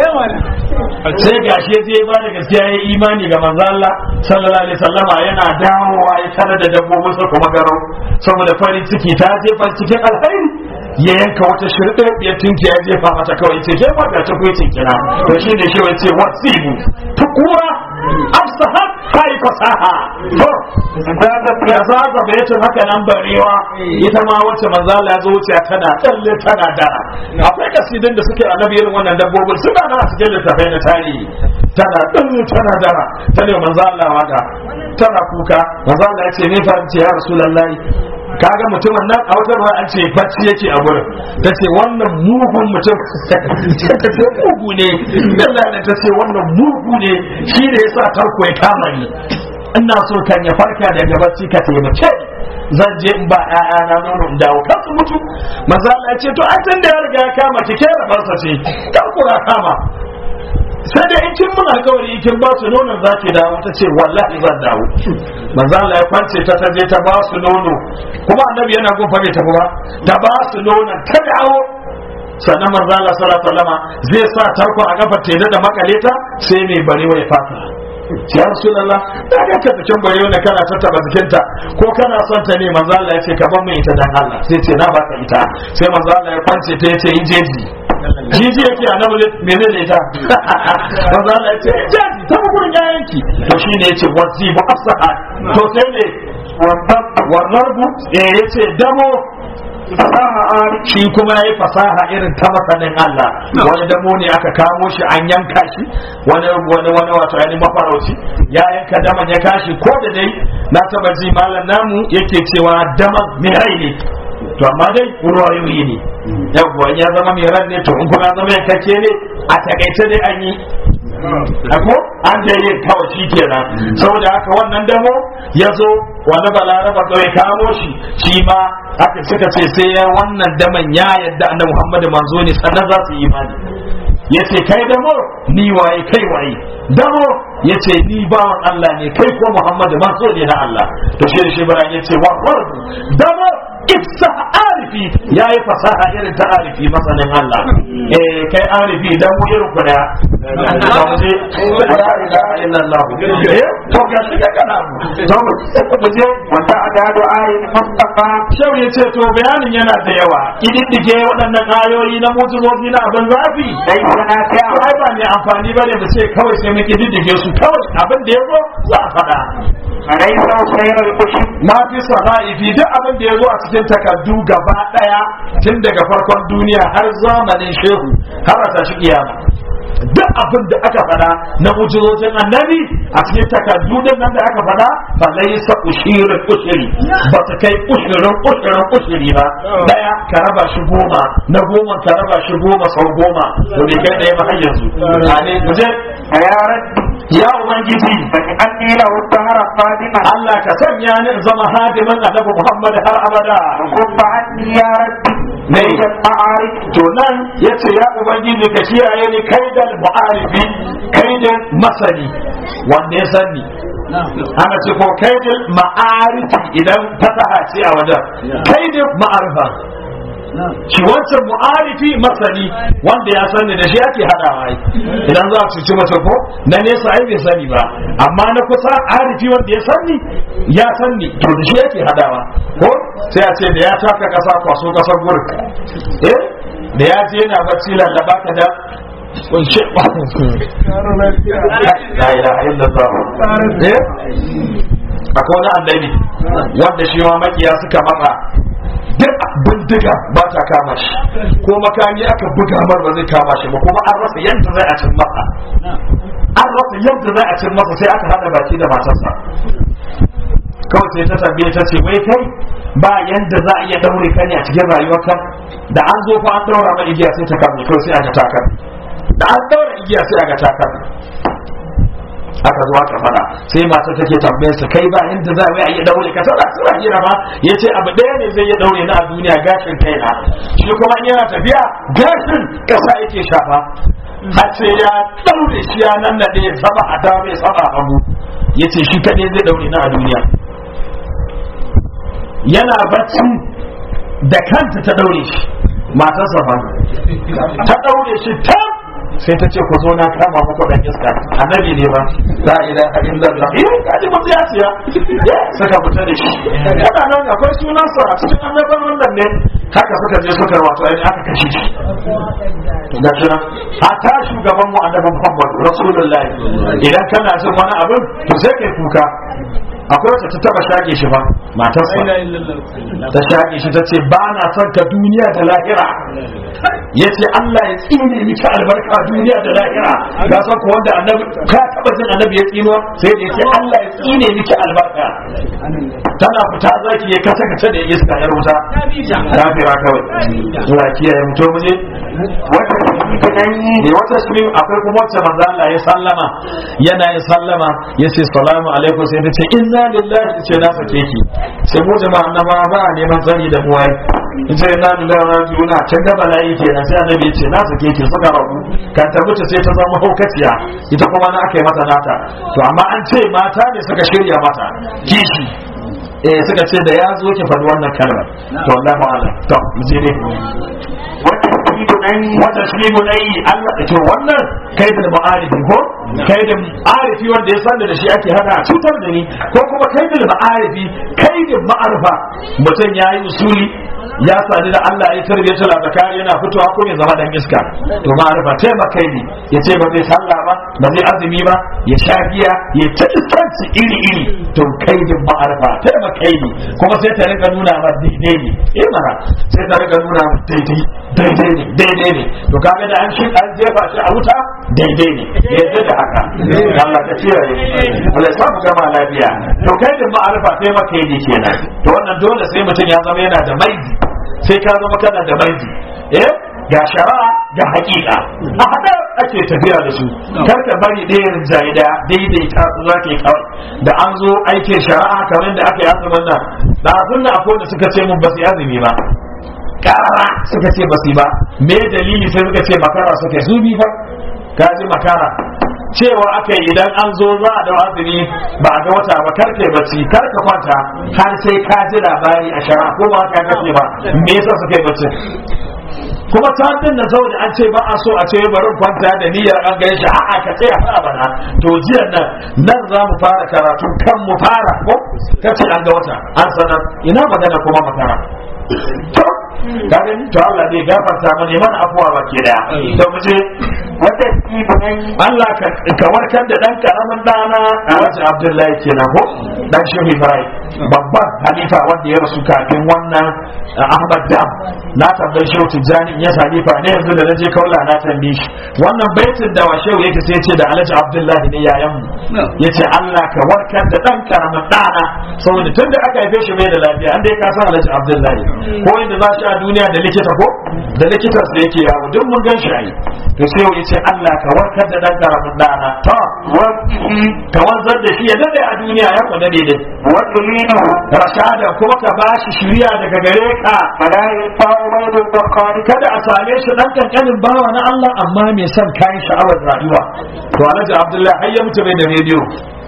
sai gashi ya je ya ba da gaskiya ya yi imani ga manzo Allah sallallahu alaihi wasallama yana dawowa ya tare da dabbobin sa kuma garau saboda farin ciki ta jefa cikin alkhairi ya yanka wata shirɗe ya tinki ya jefa mata kawai ce ke ba ga ta kuyi tinkina to shi ne shi wace wasibu tukura afsahat kai fasaha to ya zaza bayatin haka nan barewa ita ma wacce manzo Allah ya zo wuce tana tsalle tana dara akwai kasidin da suke annabi irin wannan dabbobin suna na cikin littafai na tarihi tana tsalle tana dara ta ne manzo Allah waka tana kuka manzo Allah ya ce ne fa ce ya rasulullahi kaga mutumin nan a wata ruwa an ce bacci yake a gurin ta ce wannan mugun mutum ta ce mugu ne Allah ne ta ce wannan mugu ne shi ne yasa tarko ya kama ni ina so kan ya farka daga bacci ka taimake ni zan je in ba ƴaƴana nono in dawo kan su mutu maza Allah ya ce to an da ya riga ya kama ki ke rabarsa ce kan kura kama sai da in kin mun alkawari kin ba su nonon za ki dawo ta ce wallahi zan dawo manzo Allah ya kwance ta ta je ta ba su nono kuma annabi yana gofa bai tafi ba ta ba su nonon ta dawo sannan manzo Allah sallallahu alaihi wasallama zai sa tarko a kafar ta da makale ta sai mai barewa ya fata ya rasulullah da ga ka cikin barewa na kana tattaba jikinta ko kana son ta ne manzo Allah ya ce ka bar mu ita dan Allah sai ce na baka ita sai manzo Allah ya kwance ta yace yi jeji jiji yake a nan mene ne ta manzo Allah ya ce jaji ta gurin yayanki to shine yace wasi bu afsaha to sai ne warnarbu eh yace damo fasaha shi kuma yayi fasaha irin ta masanin Allah wani damo ne aka kamo shi an yanka shi wani wani wani wato yani mafarauci ya yanka daman ya kashi ko da dai na taba ji malam namu yake cewa daman mai rai ne to amma dai ruwayoyi ne yawwa ya zama mai ran ne to in kuma zama yankake ne a takaice dai an yi ako an da yin kawai shi kenan saboda haka wannan damo ya zo wani balaraba kawai kamo shi shi ma haka suka ce sai ya wannan daman ya yadda annabi muhammadu manzo ne sannan za su yi imani ya ce kai damo ni waye kai waye damo ya ce ni bawan Allah ne kai ko muhammadu manzo ne na Allah to shi da shi bara ya ce wa damo ifsa arifi ya yi fasaha irin ta arifi masanin Allah eh kai arifi dan mu irin ku da to mu je la ilaha illallah eh to ga shi ga kana to mu je
wata adadu ayin mustafa
Shau ya ce to bayanin yana da yawa kididdige waɗannan ayoyi na mutuzozi na abin zafi
dai sana ta
ai ba mai amfani bane mu ce kawai sai mu kididdige su kawai abin da ya zo za a faɗa
alai sau sayar kushi
ma fi saha'ifi duk abin da ya zo a cikin takardu gaba ɗaya tun daga farkon duniya har zamanin shehu har a tashi kiyama duk abin da aka faɗa na mujizocin annabi a cikin takardu din nan da aka faɗa fa laysa ushirin ushiri ba ta kai ushirin ushirin ushiri ba daya ka raba shi goma na goma ka raba shi goma sau goma to bai kai ɗaya ba har yanzu ne mu je
ya rabbi
ya ubangiji
bani anni lahu dahara qadiman
Allah ka sanya ni in zama hadimin annabi Muhammad har abada
kubba anni ya rabbi
Ne.
min ma'arif
to nan yace ya ubangiji ka kiyaye ni kaidal mu'arifi kaidin masani wanda ya sani ana ce ko kaidin ma'arifi idan fasaha ce a wajen kaidin ma'arifa shi wancan mu'arifi masani wanda ya sani da shi ake hadawa ai idan za a cuci mace ko na nesa ai bai sani ba amma na kusa arifi wanda ya sani ya sani to da shi ake hadawa ko sai a ce da ya taka kasa kwaso kasar gurk eh da ya je yana bacci lallaba ka da kunshe la ilaha illallah eh akwai wani annabi wanda shi ma makiya suka matsa duk bindiga ba ta kama shi ko makami aka buga mar ba zai kama shi ba kuma an rasa yadda zai a cin masa an rasa yadda zai a cin masa sai aka hada baki da matarsa kawai sai ta tambaye ta ce wai kai ba yanda za a iya daure ka ne a cikin rayuwarka da an zo fa an daura ma igiya sai ta kame kawai sai aka takar da an daura igiya sai aka takar aka zo aka fada sai mata take tambayar sa kai ba yanda za a iya daure ka tana suna hira ma yace abu ɗaya ne zai iya daure na a duniya gashin kaina shi kuma in yana tafiya gashin kasa yake shafa har sai ya daure shi ya nan nade saba a dama ya saba a hagu yace shi kadai zai daure na a duniya yana bacci da kanta ta daure shi matarsa ba ta daure shi ta sai ta ce ku zo na kama muku dan iska annabi ne ba la ilaha illallah eh kaji mutu ya siya ya suka fita da shi kada nan akwai sunan sa a cikin annaban wannan ne haka suka je suka wato ai aka kashe shi ga kira hatta shugaban mu annabi Muhammad rasulullahi idan kana son wani abin to sai kai kuka akwai wacce ta taba shage shi ba matarsa ta shage shi ta ce ba na son ka duniya da lahira ya ce Allah ya tsine miki albarka duniya da lahira ga san ko wanda annabi ka taba jin annabi ya tsino sai da ya ce Allah ya tsine miki albarka tana fita zaki ya kasa kace da iska ya ruta kafira kawai Allah ya kiyaye mu to mu je
wata tunani
ne wata shi akwai kuma wacce manzo Allah ya sallama yana yin sallama ya ce salamu alaikum sai ta ce inna lillahi ce na sake ki sai mu jama'a annaba ba a neman tsari da mu ai ita inna lillahi wa rajiuna can da bala'i kenan sai annabi ya ce na sake ki suka rabu kan ta mutu sai ta zama haukaciya ita kuma na aka yi mata nata to amma an ce mata ne suka shirya mata kishi eh suka ce da ya zo ki faɗi wannan kalmar to wallahi a'lam to mu je ne
wata tunani
wata shi mu dai Allah to wannan kaidin ma'arifi ko kaidin ma'arifi wanda ya sanda da shi ake hada a cutar da ni ko kuma kaidin ma'arifi kaidin ma'arifa mutum ya yi usuli ya sadu da Allah ya tarbiya ta zakari yana fitowa ko ya zama dan iska to ma'arifa taimaka ne ya ce ba zai sallah ba ba zai azumi ba ya sha giya ya ta iskanci iri iri to kaidin ma'arifa taimaka ne kuma sai ta rika nuna ma daidai ne eh mana sai ta rika nuna ma daidai daidai ne daidai ne to kaga da an shi an jefa shi a wuta daidai ne yadda da haka Allah ka kiyaye Allah ya samu gama lafiya to kai da ma'arifa sai maka yi kenan to wannan dole sai mutum ya zama yana da maizi sai ka zama kana da maizi eh ga shari'a ga hakika a hada ake tafiya da su kar ka bari ɗaya rinjaye da daidaita su za ka yi kawai da an zo aikin shari'a kamar da aka yi azumin nan da abin da akwai da suka ce mun ba su yi azumi ba kara suka ce ba su ba me dalili sai suka ce makara suka yi su bi fa ka ji makara cewa aka yi idan an zo za a da azumi ba a ga wata ba kar kai bacci kar ka kwanta har sai ka ji labari a shara ko ba ka gaske ba me yasa suka yi bacci kuma satin na saboda an ce ba a so a ce bari kwanta da niyyar an gan shi a'a ka tsaya fa bana to jiya nan nan za mu fara karatu kan mu fara ko kace an ga wata an sanar ina magana kuma makara to ka gani to Allah zai gafarta mana mana afuwa baki daya to mu je
wata ibnai
Allah ka ka warkar da dan karamin dana Alhaji Abdullahi kenan ko dan Shehu Ibrahim babban halifa wanda ya rasu kafin wannan uh, Ahmad Dam na tambayi Shehu Tijjani in ya halifa ne yanzu da naje kaula na tambaye shi wannan baitin da wa Shehu yake sai ya ce da Alhaji Abdullahi ne yayan mu yace Allah ka warkar da dan karamin dana saboda tunda aka haife shi bai da lafiya an dai ka san Alhaji Abdullahi ko inda za shi a duniya da likita ko da likitan da yake yawo duk mun gan shi ai to sai ya ce Allah ka warkar da dan karamin dana to
wasihi
ka wanzar da shi ya dade a duniya ya kwana daidai
wa tulinahu
rashada kuma ka bashi shiriya daga gare ka
fala yafa'u baydul bukhari
kada a same shi dan kankanin bawa na Allah amma mai son kayan sha'awar rayuwa to Alhaji Abdullahi har ya mutu bai da rediyo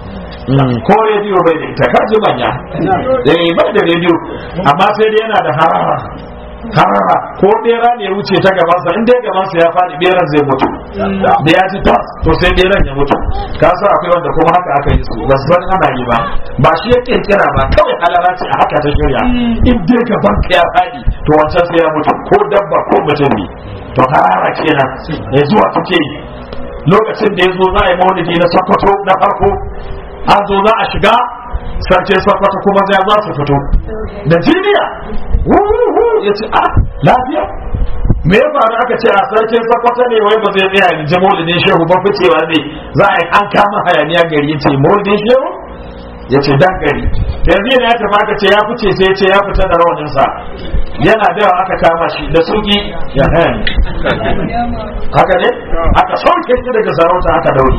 ko rediyo bai da ita kaji manya eh bai da rediyo amma sai dai yana da harara harara ko bera ne ya wuce ta gabansa in dai gabansa ya faɗi beran zai mutu da ya ji tas to sai beran ya mutu ka san akwai wanda kuma haka aka yi su ba su san ana yi ba ba shi ya kirkira ba kawai halara ce a haka ta shirya in dai gaban ka ya faɗi to wancan sai ya mutu ko dabba ko mutum ne to harara kenan ya zuwa take yi lokacin da ya zo za a yi maulidi na sakwato na farko an zo za a shiga sarkin sakwato kuma zai za su fito da jiniya wuhu ya ce a lafiya me ya faru aka ce a sarkin sakwato ne wai ba zai tsaya ya ji maulidin shehu ba ficewa ne za a yi an kama hayaniya gari ya ce maulidin shehu ya ce dan gari yanzu yana ya tafi aka ce ya fice sai ya ce ya fita da rawaninsa yana da yawa aka kama shi da suki ya hayan haka ne aka sauke shi daga sarauta aka daure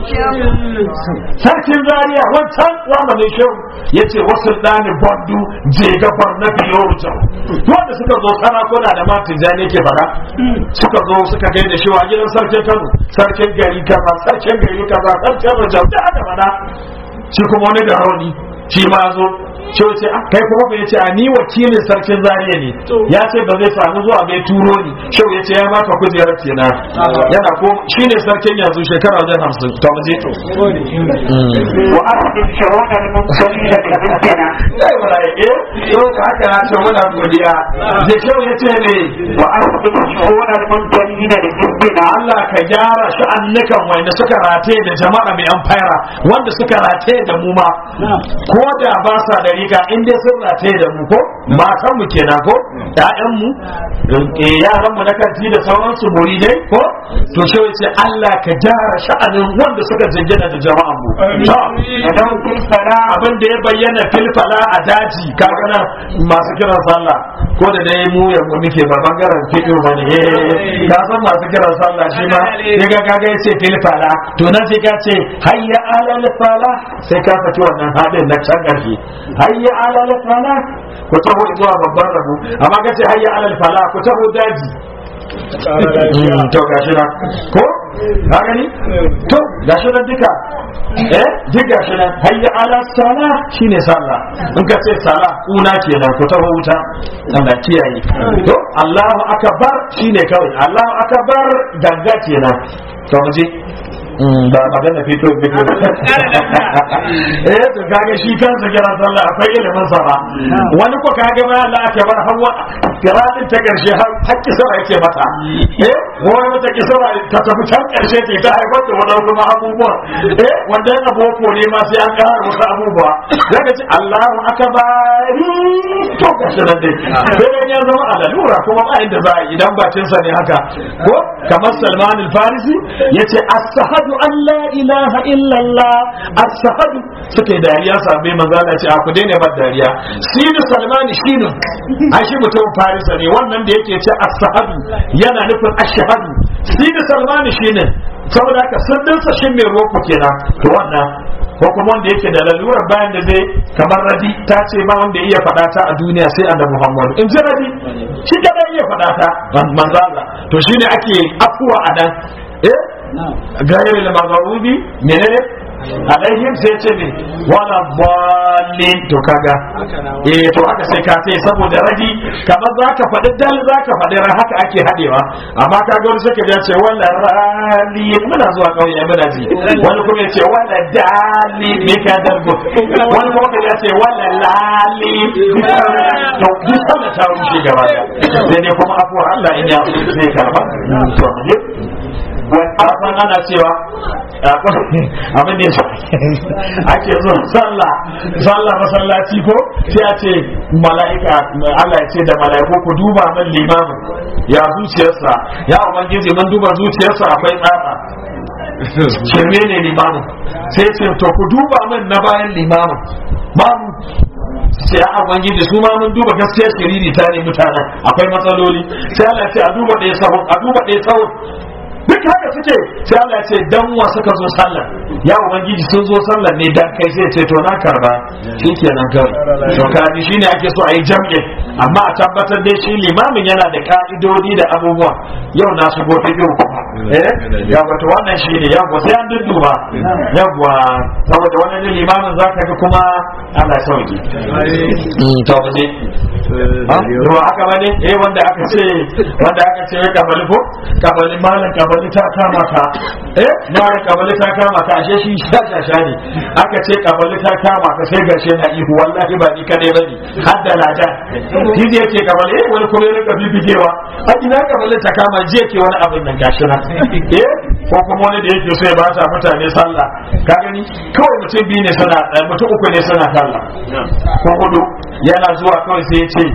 sarkin zaria wancan zamanin shehu ya ce wasu ɗani bandu je gabar na biyo wucin wanda suka zo sarakuna da matin zane ke fara suka zo suka gai da shewa gidan sarkin kano sarkin gari kaza sarkin gari kaza sarkin rajau da aka fada shi kuma wani da rauni shi ma zo shi ce ah, kai kuma bai ce a ni wakilin sarkin zariya ne ya ce ba zai samu zuwa bai turo ni shau ya ce ya baka kujerar kenan yana ko shi ne sarkin yanzu shekara wajen hamsin to mu je
wa asbin shawun al-mursalin da bincina
kai wala eh yau ka haka na ce muna godiya je shau ya ce ne
wa asbin shawun al-mursalin da bincina
Allah ka gyara sha'annukan wanda suka rataye da jama'a mai amfara wanda suka rataye da mu ma ko da ba sa da riga in dai sun rataye da mu ko matan mu kenan ko ƴaƴan mu eh, yaran mu na kanti da sauransu muridai ko to shi ce Allah ka gyara sha'anin wanda suka jingina da jama'an mu to
da daukin sala
abin da ya bayyana filfala a daji kaga nan masu kiran sallah ko da dai mu yanzu muke ba bangaren fiƙo ba ne eh ka san masu kiran sallah shi ma ya ga kaga ya ce filfala to nan sai ka ce hayya alal fala sai ka saki wannan hadin na can ƙarshe hayya alal fala ku taho zuwa babban rabu amma ka ce hayya alal fala ku taho daji Mm, to gashi nan ko ka gani to gashi nan duka eh duk gashi nan hayya ala sala shine sallah in ka ce sala kuna kenan ku taho wuta Allah kiyaye to Allahu akbar shine kawai Allahu akbar ganga kenan to mu je Mm, ba magana fito fito eh to kage shi kansa kira sallah akwai ilimin sa ba wani ko kage ma Allah ake bar hawa kiratin ta karshe har hakki sara yake mata eh wani mata kisara ta tafi can karshe ce ta haifar da wani kuma abubuwa eh wanda yana boko ne ma sai an ƙara wasu abubuwa zaka ce Allahu akbar to gashi nan dai sai dai ya zama alalura kuma ba inda za a yi idan bakin sa ne haka ko kamar Salman al-Farisi yace as-sahadu an la ilaha illa Allah as-sahadu suke dariya sabai manzo Allah ce a ku daina bar dariya sinu Salman shinu ai shi mutum Farisa ne wannan da yake ce as-sahadu yana nufin ash-shahadu sinu Salman shine saboda haka sirrinsa shi mai roko kenan to wannan ko kuma wanda yake da lalura bayan da zai kamar radi ta ce ba wanda iya faɗa ta a duniya sai annabi Muhammad in ji radi shi da iya faɗa ta manzo Allah to shine ake afuwa a nan eh gairi al maghrubi menene alaihim sai ce ne wala dallin to kaga eh to haka sai ka sai saboda ragi kamar zaka faɗi dal zaka faɗi ra haka ake hadewa amma kaga wani sai ka ya ce wala rali muna zuwa kauye muna ji wani kuma ya ce wala dali ne ka dargo wani kuma ya ce wala lali to duk sallah ta rushe gaba da sai ne kuma afuwar Allah in ya zai karba to ne wani ana cewa abin da ake zuwa sallah sallah masallaci ko sai a ce mala'ika Allah ya ce da mala'iku ku duba min limamin ya zuciyarsa ya ubangiji mun duba zuciyarsa akwai tsara shirme ne limamin sai ce to ku duba min na bayan limamin babu sai a ubangiji su ma mun duba gaskiyar shiriri ta ne mutanen akwai matsaloli sai Allah ya ce a duba ɗaya sahun a duba ɗaya sahun duk haka suke sai Allah ya ce dan wa suka zo sallar ya ubangiji sun zo sallar ne dan kai sai ce to na karba shikenan kawai to kaji shine ake so a yi jam'i amma a tabbatar dai shi limamin yana da ka'idodi da abubuwa yau na shigo ta biyu kuma eh ya wato wannan shi ne yawa sai an dudduba yawa saboda wannan limamin zaka ga kuma Allah ya sauke to ba ne ruwa aka bane eh wanda aka ce wanda aka ce kabali ko kabali malam kabali ta kama ka eh malam kabali ta kama ka ashe shi shashasha ne aka ce kabali ta kama ka sai gashe na ihu wallahi ba ni kadai bane har da lada shi da yake kabali eh wani kuma ya rika bibigewa a ina kabali ta kama je ke wani abin nan gashi na eh ko kuma wani da yake so ya bata mutane sallah ka gani kawai mutum biyu ne suna mutum uku ne suna sallah ko hudu yana zuwa kawai sai ya ce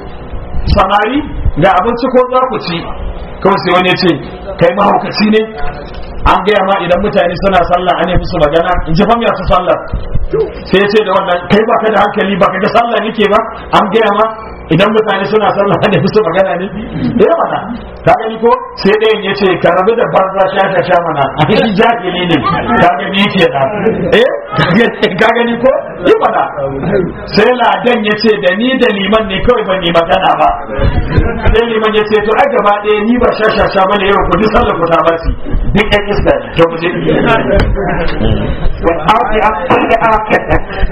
samari ga abinci ko za ku ci kawai sai wani ya ce kai mahaukaci ne an gaya ma idan mutane suna sallah an yi musu magana in ji famiya su sallah sai ya ce da wannan kai baka da hankali baka ga sallah nake ba an gaya ma idan mutane suna sallah an yi musu magana ne eh mana ka gani ko sai ɗayan ya ce ka rabu da banza sha sha sha mana a shi jahili ne ka gani ke da eh ka gani ko yi mana sai ladan ya ce da ni da liman ne kawai ban yi magana ba sai liman ya ce to ai gaba ɗaya ni ba sha sha sha bane yau ku ji sallah ku ta basi duk ɗan iska ne to mu je
والأرض أقل آكل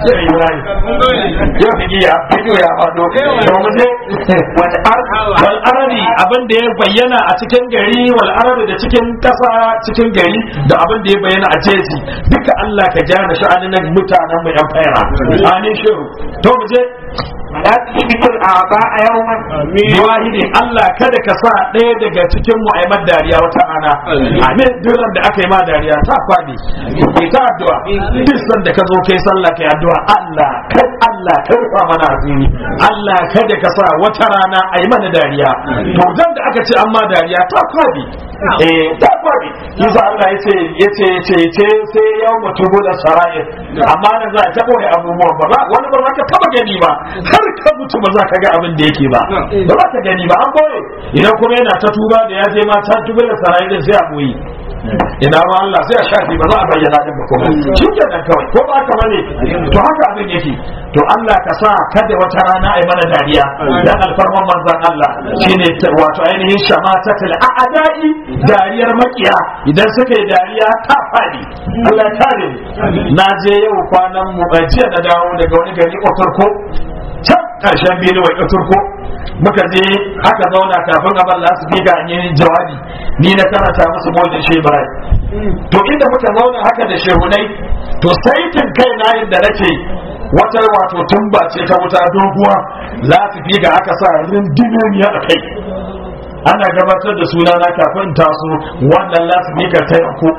yau da giya fito ya faɗo to mu je
والأرض
wal aradi abin da ya bayyana a cikin gari wal aradi da cikin kasa cikin gari da abin da ya bayyana a jeji duka Allah ka jana sha'anin nan mutanen mu yan faira amin shiru to mu je
لا تشبك الأعضاء يوما
wahidi Allah kada ka sa ɗaya daga cikin mu a yi mad dariya wata rana amin duran da aka yi ma dariya ta faɗi ke ta addu'a duk san da ka zo kai sallah kai addu'a Allah kai Allah kai rufa mana asiri Allah kada ka sa wata rana a yi mana dariya to dan da aka ce an ma dariya ta faɗi eh ta faɗi yasa Allah yace yace yace yace sai yau mutubu da sara'ir amma nan za a taɓa wani abubuwan ba za- wani ba za ka taɓa gani ba har ka mutu ba za ka ga abin da yake ba ba za ka gani ba an boye idan kuma yana ta tuba da ya je ma ta tuba da sarai din sai a boye ina ma Allah sai a shafi ba za a bayyana din ba kuma shi kenan kawai ko ba ka bane to haka abin yake to Allah ka sa kada wata rana ai mana dariya dan alfarman manzon Allah shine ta- wato ainihin shamatatul a'da'i dariyar makiya idan suka yi dariya ta fadi Allah ya kare mu na je yau kwanan mu eh, jiya na dawo daga wani gari Otorko can karshen Benue Otorko muka je aka zauna kafin a bar lasu biga an yi jawabi ni na karanta musu mawajin shi Ibrahim to inda muka zauna haka da shehunai to saitin kai na da nake wata wato tumba ce ta wuta doguwa lasu biga aka sa rindinoniya a kai ana gabatar da sunana kafin taso wannan lasu biga ta yanko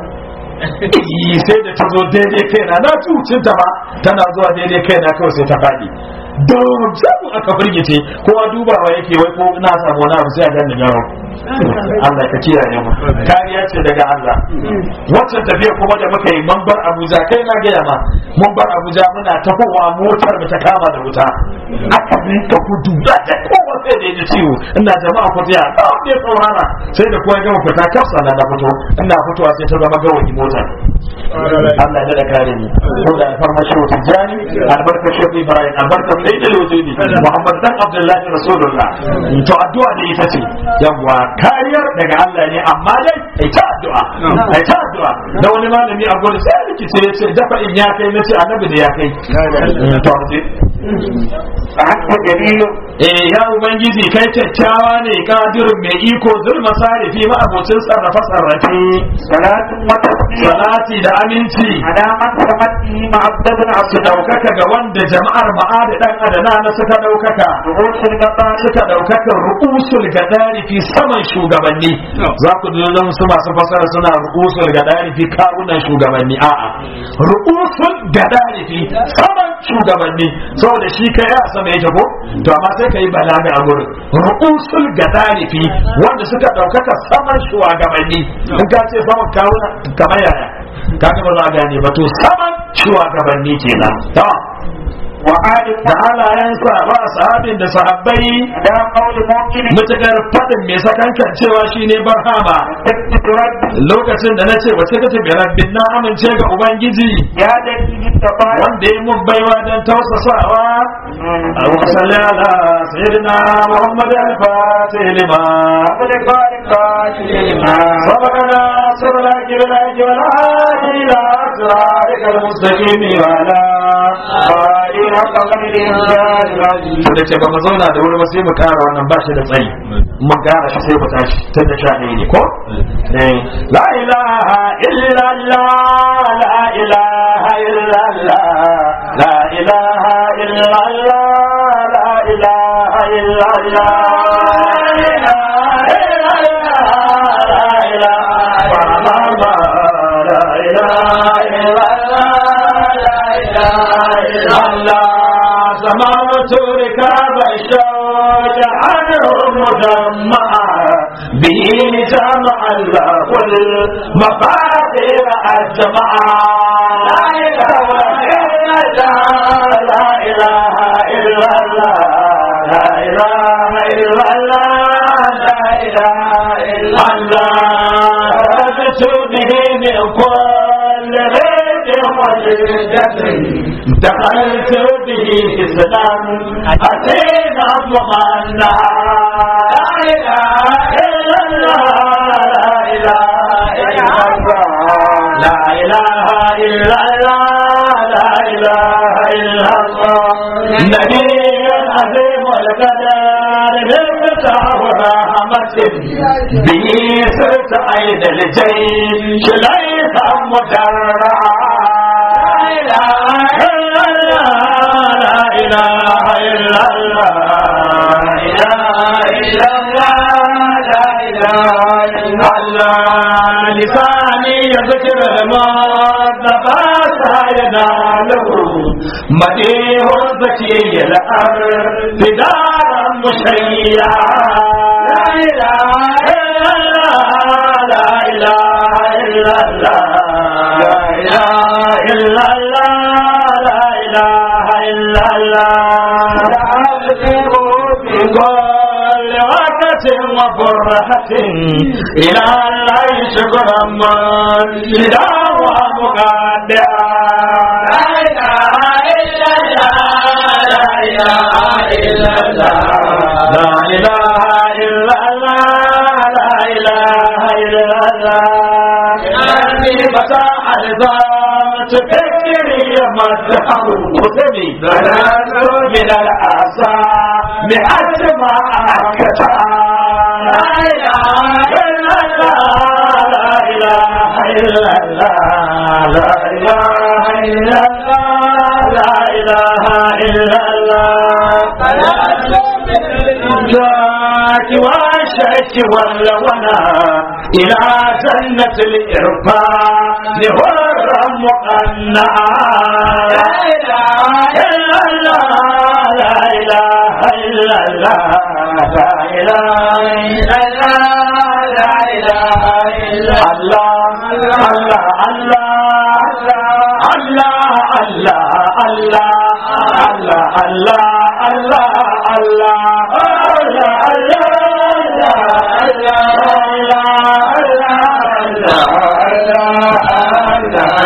Iyi, sai da ta zo daidai kaina na cucin ta ba tana zuwa daidai kaina kawai sai ta faɗi don samu aka firgice kowa dubawa yake wai ko na samu wani abu sai a gani yaro Allah ka kiyaye mu kariya ce daga Allah wancan tafiya kuma da muka yi mun bar Abuja kai na gaya ma mun bar Abuja muna tafowa motar mu ta kama da wuta aka rinka gudu da ta kowa sai da ya ciwo ina jama'a ku tsaya kawai ne saurara sai da kowa ya gama fita kafsa na na fito ina fitowa sai ta zama gawayi motar Allah da kare ni ko da alfarma shi wata jani albarka shi Ibrahim albarka sai da wujudi Muhammad dan Abdullahi Rasulullah to addu'a da ita ce yawa kariyar daga Allah ne amma dai ai ta addu'a ai ta addu'a da wani malami a gurin sai rikice ya ce dafa in ya kai nace annabi da ya kai to
فأنت جليل
eh ya ubangiji kai kyakkyawa ne kadirin mai iko zulma sarifi ma abocin sarrafa sarrafe
صلاة وتسليم
salati da aminci
على من سمت به معبد عبد
su ɗaukaka ga wanda jama'ar ma'ada ɗan adana na suka ɗaukaka
رؤوس القطار
suka ɗaukaka ru'usul gadari fi saman shugabanni za ku ji nan su masu fasara suna ru'usul gadari fi kawunan shugabanni a'a ru'usul gadari fi saman shugabanni saboda shi kai a sama yake ko to amma sai kai balaga a gurin ru'usul gadari fi wanda suka ɗaukaka saman shugabanni in ka ce saman kawuna kamar yaya kaga ba za a gane ba to saman shugabanni kenan to
وآل
da halayensa ba sahabin da sahabbai
على قول ممكن
mutukar faɗin mai sakankan cewa shi ne barhama
تكتب ربي
lokacin da na ce wace kace bi rabbin na amince ga ubangiji
يا الذي بالتقى
wanda ya mun baiwa don tausasawa Allahumma salli ala sayyidina Muhammad al-Fatih lima
قد قال قاتل لما
سبقنا سرنا كبلاك والهادي إلى أسرارك المستقيم وعلى
قائل قبل الإنسان العزيز
da ce ba mu zauna da wuri ba sai mu kara wannan ba shi da tsayi mun kara shi sai mu tashi tun da sha ɗaya ne ko Eh, la ilaha illallah la ilaha illallah la ilaha illallah la ilaha illallah سمعت ركاب الشوج عنه مجمعا به جمع الله المفاتيح الجمعا لا اله الا الله لا اله الا الله لا اله الا الله لا اله الا الله رجت به من كل غير وجدت دخلت به اسلام اتينا مغنى لا اله الا الله لا اله الا الله لا اله الا الله لا اله الا الله نبي عظيم القدر بالمتع ورحمة به صرت عين الجيش ليس مدرعا لا اله الا الله لا اله الا الله لا اله الا الله لساني يذكر المصطفى سيدنا له مديه زكي الارض دارا مشيعا لا اله الا الله لا اله الا الله لا اله الا الله لا اله الا الله تعذب في كل وقت وفرحة إلى الله شكرا من إذا ومقدعا لا إله إلا الله لا إله إلا الله لا إله إلا الله لا إله إلا الله أني فتح الزام تفكري مدحه قدمي بلاد من الأسى بحج ما أكتا لا إله إلا الله لا إله إلا الله لا إله إلا الله لا إله إلا الله ذاك وشك والونا إلى جنة الإرفان هر مقنعا لا إله إلا الله لا إله إلا الله لا إله إلا الله لا إله إلا الله الله الله الله الله الله الله الله الله الله الله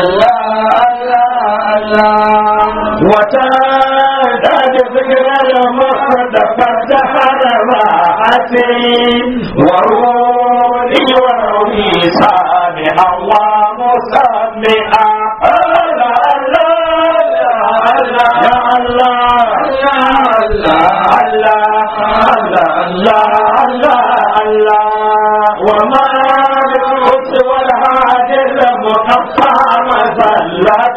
نسري وروني وروي سامعا ومسمعا الله الله يا الله الله الله الله الله الله وما بالقدس والهاجر مقطع مزلة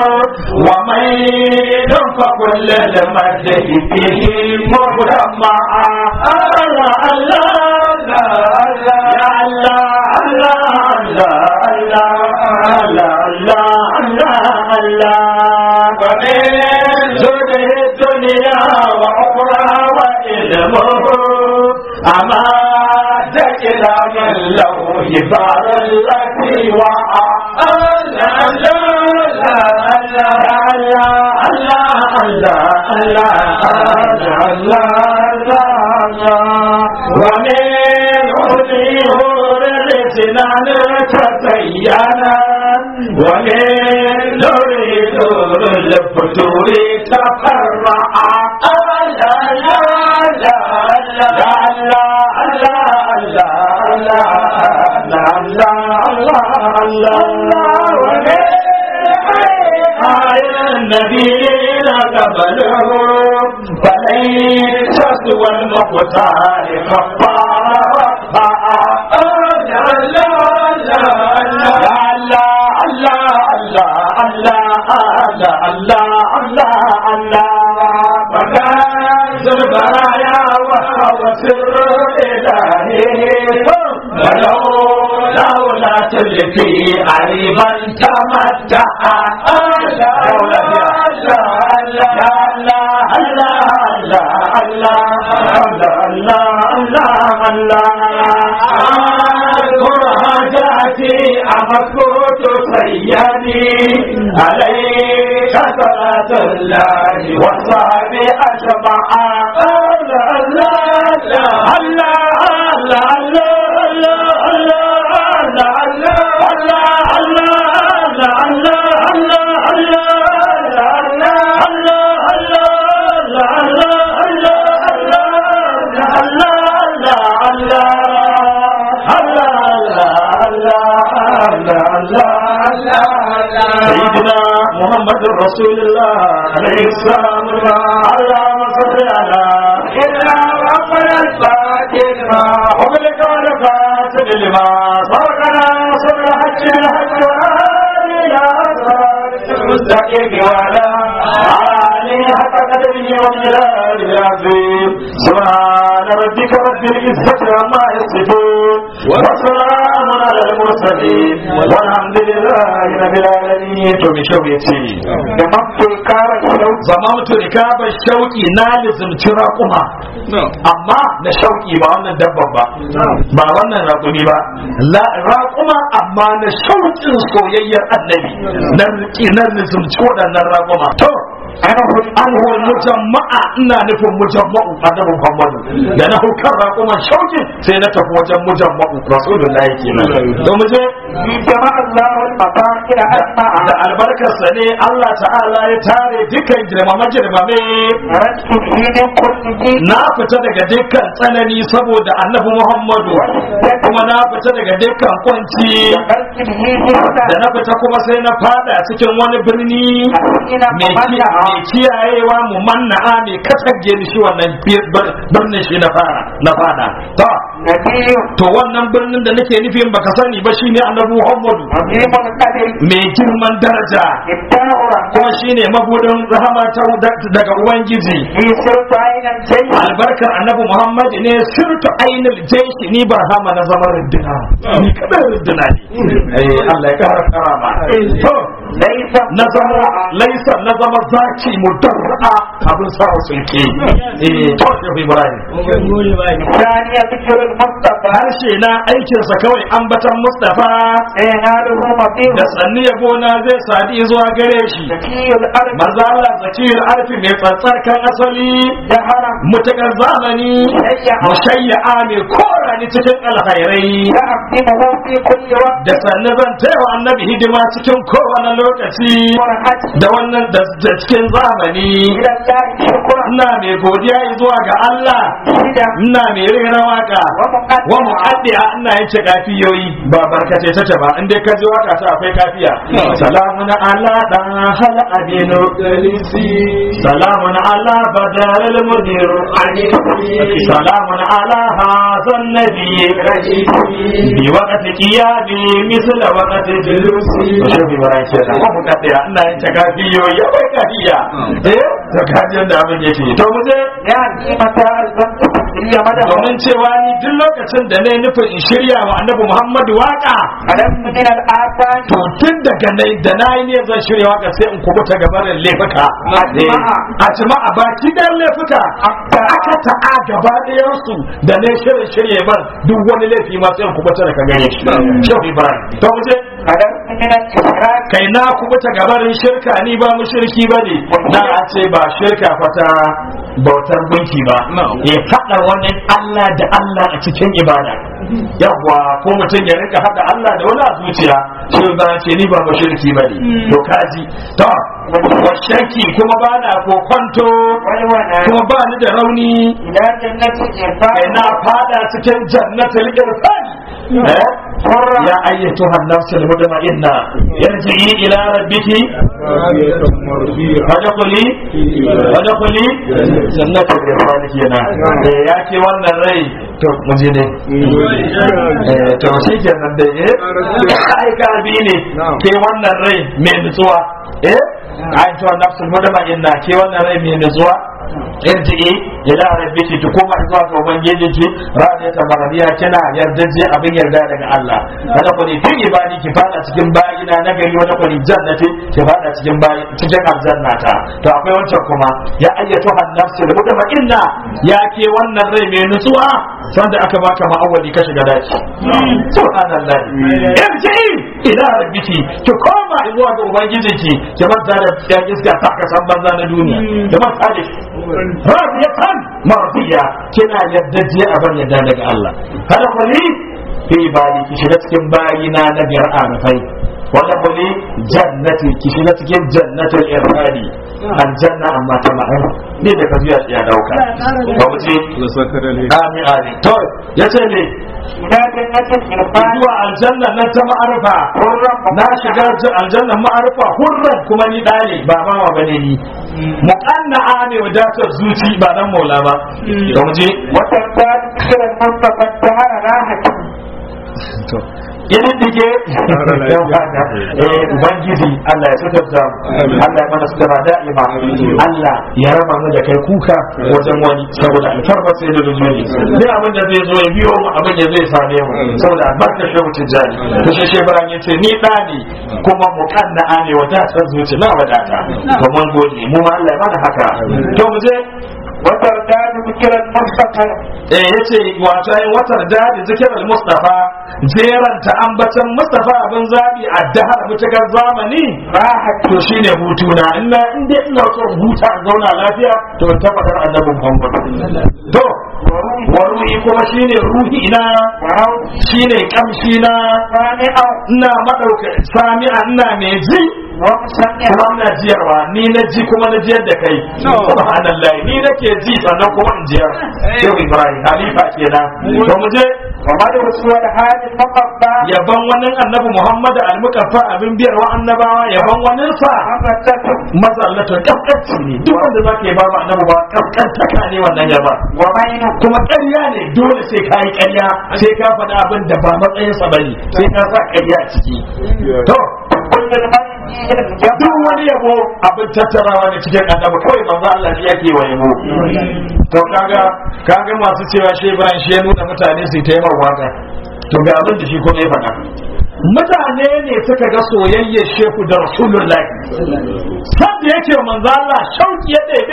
وميل فكل المجد فيه مجمع الله الله الله يا الله الله الله الله الله الله الله ومن زده الدنيا وأخرى وإلمه أما إلى من له جبال التي وعى الله الله الله الله الله الله الله ومن عذره السنان تزينا ومن نريد الفتور تفرعا الله الله الله النبيين قبله فليس سوى المختار خفار رفعا البرايا وهو سر إلهي ولو لولا تلفي عريبا تمتع أمكوت سيدي عليك صلاة الله وصحب أجمع الله الله الله الله سيدنا محمد رسول الله عليه السلام اللهم صل على سيدنا محمد الفاتح وبلك الفاتح لما صرنا صبر حج الحج وآله إلى صراط المستقيم وعلى آله حق قدره ومجلاله العظيم سبحان ربك رب العزة عما يصفون وسلام على المرسلين والحمد لله رب العالمين to mi shau yace da mafi kara shau zama mutu rikaba shauki na lizumci raƙuma amma na shauki ba wannan dabban ba ba wannan raƙumi ba raƙuma amma na shauƙin soyayyar annabi na na lizumci waɗannan raƙuma to an hul mujamma'a ina nufin mujamma'u annabi Muhammadu da na hukar raƙuman shaukin sai na tafi wajen mujamma'u rasulullahi kenan to mu je
jama'a Allahul mafaqir asma'a
da albarkarsa ne Allah ta'ala ya tare dukkan girmame girmame
rasu filin kulli
na fita daga dukkan tsanani saboda annabi Muhammadu kuma na fita daga dukkan kwanci
barkin hijista
da na fita kuma sai na fada cikin wani birni
ina
mai ki- mai kiyayewa mu manna'a mai kasage ni shi wannan bir- bir- birnin shi na fara na fada to
nabiyu
to wannan birnin da nake nufin baka sani ba shine annabi Muhammadu
azimul qadr
mai girman daraja
ibta'u
kuma shine mabudin rahama ta daga ubangiji
fi sirtu ainan jayyi
albarkar annabi Muhammad ne sirtu ainul jaishi ni barhama na zama runduna ni kadai runduna ne eh Allah ya kara karama to
laysa
na zama laisa na zama zaki mudarra abin sa sulke eh to shi Ibrahim
ثانية ذكر المصطفى
harshe na aikinsa kawai ambatan Mustafa
يناله مطير
da sanni yabo na zai sadi zuwa gare shi
ذكي الأرض
manzo Allah zakiyul arfi mai tsantsarkan asali
جهرا
mutakar zamani mushayya'a mai kora ni cikin alkhairai
يعظمه في كل وقت
da sannu zan taiwa annabi hidima cikin kowane lokaci
فرحت
da wannan da da cikin zamani
إلى الله شكرا
ina mai godiya zuwa ga Allah
شدا
ina mai rera waka wa muqaddiya ina yin kafiyoyi ba barkace tace ba in dai ka ji waka ta akwai kafiya salamun ala dan hal adinu salamun ala badar al mudir salamun ala hazan nabi bi waqti qiyami misla waqti julusi shi bi barai ce da wa muqaddiya ina yin kafiyoyi akwai kafiya eh to kajin da abin yake to mu je
يعني متى ألزمت تسري مدى
domin cewa ni duk lokacin da na yi nufin in shirya wa annabi Muhammadu waka
ألم من الآثام
to tun daga nai da na yi ne zan shirya waka sai in kubuta gabarin laifuka
Ajma'a.
a jama'a baki dan laifuka aka ta'a gaba ɗayan su da na shirin shirya ban duk wani laifi ma sai in kubuta daga gare shi shehu ibrahim to mu je
ألم من الإشراك
kai na kubuta gabarin shirka ni ba mu shirki ba ne na a ce ba shirka fata bautar gunki ba ya faɗa wani Allah da Allah a cikin ibada yawwa ko mutum ya rika haɗa Allah da wani a zuciya shi ba ce ni ba mu shirki ba ne to kaji to wa shirki kuma ba na ko kwanto
والولاء
kuma ba ni da rauni
إلى جنة الإرفاق
kai na fada cikin jannatul irfani eh يا أيتها النفس المطمئنة ارجعي إلى ربك فادخلي فادخلي جنة الرحمن كينا يا كي wannan rai to muje ne eh to shi kenan dai eh ai kalbi ne ke wannan rai mai nutsuwa eh ai to nafsul mutma'inna ke wannan rai mai nutsuwa irji'i ila rabbiki ki koma zuwa ga ubangijinki radiyatan maradiya kina yardaje abin yarda daga Allah kada ku ne fi ibadi ki fada cikin bayina na gari wata ku ne jannati ki fada cikin bayi cikin aljannata to akwai wancan kuma ya ayyatu an-nafsu al-mutma'inna ya ke wannan rai mai nutsuwa sanda aka baka ma'awali ka shiga daki subhanallah irji'i ila rabbiki ki koma zuwa ga ubangijinki ki manta da yan iska ta kasan banza na duniya ki manta da shi radiyatan mardiya kina yaddaje a bar yadda daga Allah kada ku ni fi bali ki shiga cikin bayina na biyar arafai wanda ku ni jannati ki shiga cikin jannatul irfani aljanna amma ta ma'an ne da ka zuya ya dauka ba mu ce amin amin to yace ne
إلى جنة الإرفاق
zuwa aljanna na ta ma'arifa na shiga aljanna ma'arifa hurran kuma ni ɗane ba ma wa bane ni muqanna ne wadatar zuci ba dan maula ba da mu je
وتزداد ذكر المصطفى الدهر راحة
irin dige eh ubangiji Allah ya sutarta mu Allah ya mana sutura da'ima Allah ya raba mu da kai kuka wajen wani saboda alfarma sai da nuzuli sai abin da zai zo ya biyo mu abin da zai same mu saboda albarkar shehu tijjani to shi shebran ya ce ni da ne kuma mukanna ne wadatar zuci na wadata to mun gode mu ma Allah ya mana haka to mu je
وتزداد ذكر المصطفى
eh yace wato ai watar da zikirar Mustafa jeranta ambatan Mustafa abin zabi a dahar mutakar zamani
راحة
to shine hutuna ina in dai ina so in huta in zauna lafiya to in tabbatar annabi Muhammad to wa ruhi kuma shine ruhi ina
وروح
shine kamshi na
سامعا
ina madauka sami'a ina mai ji
ومسمعا
kuma ina jiyarwa ni na ji kuma na jiyar da kai subhanallah ni nake ji sannan kuma in jiyar shehu ibrahim halifa kenan to mu je
ومدعو سوى هذه المقبة
yaban wani annabi muhammad al-mukaffa abin biyar wa annabawa yaban wani sa
مبتة
mazallata kaskanci ne duk wanda zaka yi babu annabi ba kaskantaka ne wannan yaba
ومين
kuma ƙarya ne dole sai ka yi ƙarya sai ka faɗi abin da ba matsayinsa ba ne sai ka sa ƙarya a ciki to
كل المرء فيه الجمع
duk wani yabo abin tattarawa ne cikin annabi kawai manzo Allah ne yake wa yabo to kaga kaga masu cewa shi Ibrahim shi ya nuna mutane su ta yi waka to ga abin da shi kuma ya faɗa mutane ne suka ga soyayyar shehu da rasulullahi sanda yake wa manzo Allah shauki ya ɗebe su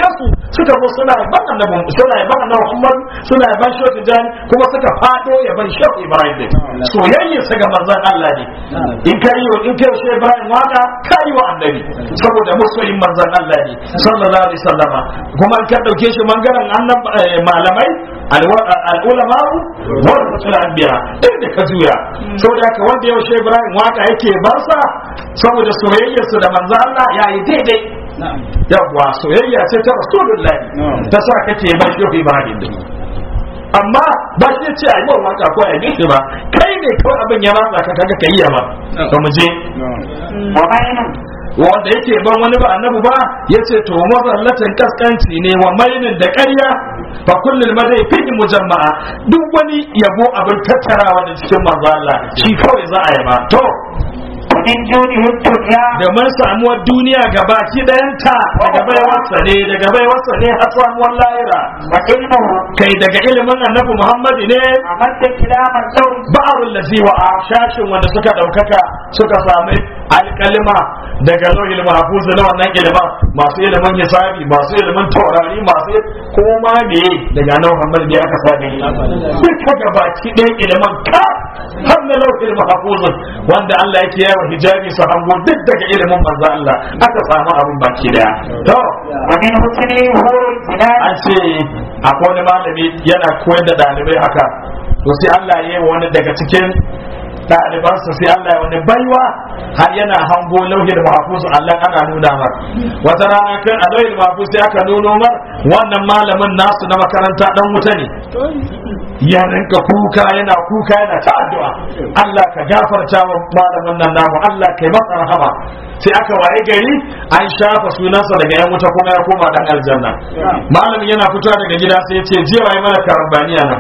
suka zo suna yaban annabi suna yaban annabi Muhammad suna yaban Shehu Tijani kuma suka fado yaban Shehu Ibrahim din soyayya sa ga manzon Allah ne in kai wa in kai Shehu Ibrahim waka kai wa annabi saboda masoyin manzon Allah ne sallallahu alaihi wasallama kuma in ka dauke shi mangaren annab malamai al'ulama warasatul anbiya inda ka juya saboda haka wanda yau Shehu Ibrahim waka yake barsa saboda soyayyarsa da manzon Allah yayi daidai yawwa soyayya ce ta rasulullahi ta sa kake ba shi ibrahim din amma ba shi ce ai mun waka ko ai shi ba kai ne kawai abin ya ratsa ka kaga kai ya ba to mu je
wa mainu
wanda yake ban wani ba annabi ba yace to mazallatan kaskanci ne wa mainin da ƙarya fa kullul madai fi mujamma'a duk wani yabo abin tattarawa da cikin manzo Allah shi kawai za a yaba to
min junihi dunya
da mun samuwar duniya gabaki ɗayanta daga baiwarsa ne daga baiwarsa ne har samuwar lahira
wa ilmuhu
kai daga ilimin annabi muhammadu ne
amadda kilaman sauri
ba'arul lazi wa shashin wanda suka ɗaukaka suka sami alƙalima daga lauhil mahfuz na wannan ilimin masu ilimin hisabi masu ilimin taurari masu koma ne daga annabi muhammadu ne aka sami duka gabaki ɗayan ilimin ka har na lauhil mahfuz wanda Allah yake yawa hijabi su hango duk daga ilimin manzo Allah aka samu abin baki daya to
wa min husni hurul jinan
an ce akwai wani malami yana koyar da ɗalibai haka to sai Allah ya yi wa wani daga cikin ɗalibansa sai Allah ya wani baiwa har yana hango lauhin mahfuz Allah ana nuna mar wata rana kai a lauhin mahfuz sai aka nuno mar wannan malamin nasu na makaranta dan wuta ne ya rinka kuka yana kuka yana ta addu'a Allah ka gafarta wa malamin nan namu Allah kai masa rahama sai aka waye gari an shafa sunansa daga yan wuta kuma ya koma dan aljanna malamin yana fitowa daga gida sai ya ce jiya waye mana karambaniya nan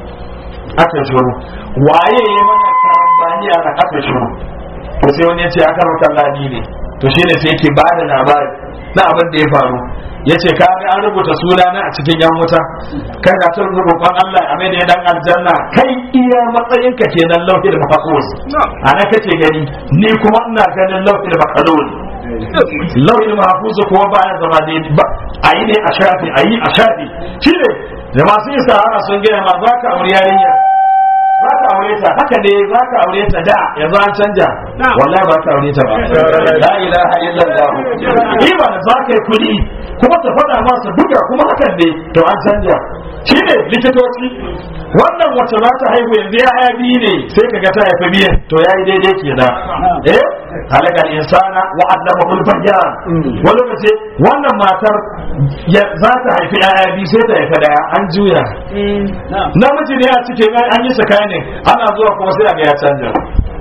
aka shiru waye ya mana karambaniya nan aka shiru to sai wani ya ce aka rauta ladi ne to shine sai yake ba da labari na abin da ya faru ya ce ka ga an rubuta suna na a cikin yan wuta kai na tun roƙon Allah a mai da ya dan aljanna kai iya matsayin ka kenan lauhil mahfuz ana kace gani ni kuma ina ganin lauhil mahfuz lauhil mahfuz kuma baya zama ne ba ayi ne a shafi ayi a shafi shine da masu yin sahara sun gaya ma za ka aure yarinya za ka aure ta haka ne za ka aure ta da yanzu an canja wallahi ba ka aure ta ba la ilaha illallah ima da za ka yi kuɗi kuma ta faɗa masa buga kuma hakan ne to an canja shi ne likitoci wannan wacce za ta haihu yanzu ya haya biyu ne sai ka ga ta haifi biyan to ya yi daidai kenan eh halakal insana wa allama ul bayan wani lokaci wannan matar ya za ta haifi yaya biyu sai ta haifi daya an juya namiji ne a cikin an yi tsakani ana zuwa kuma sai a ga ya canja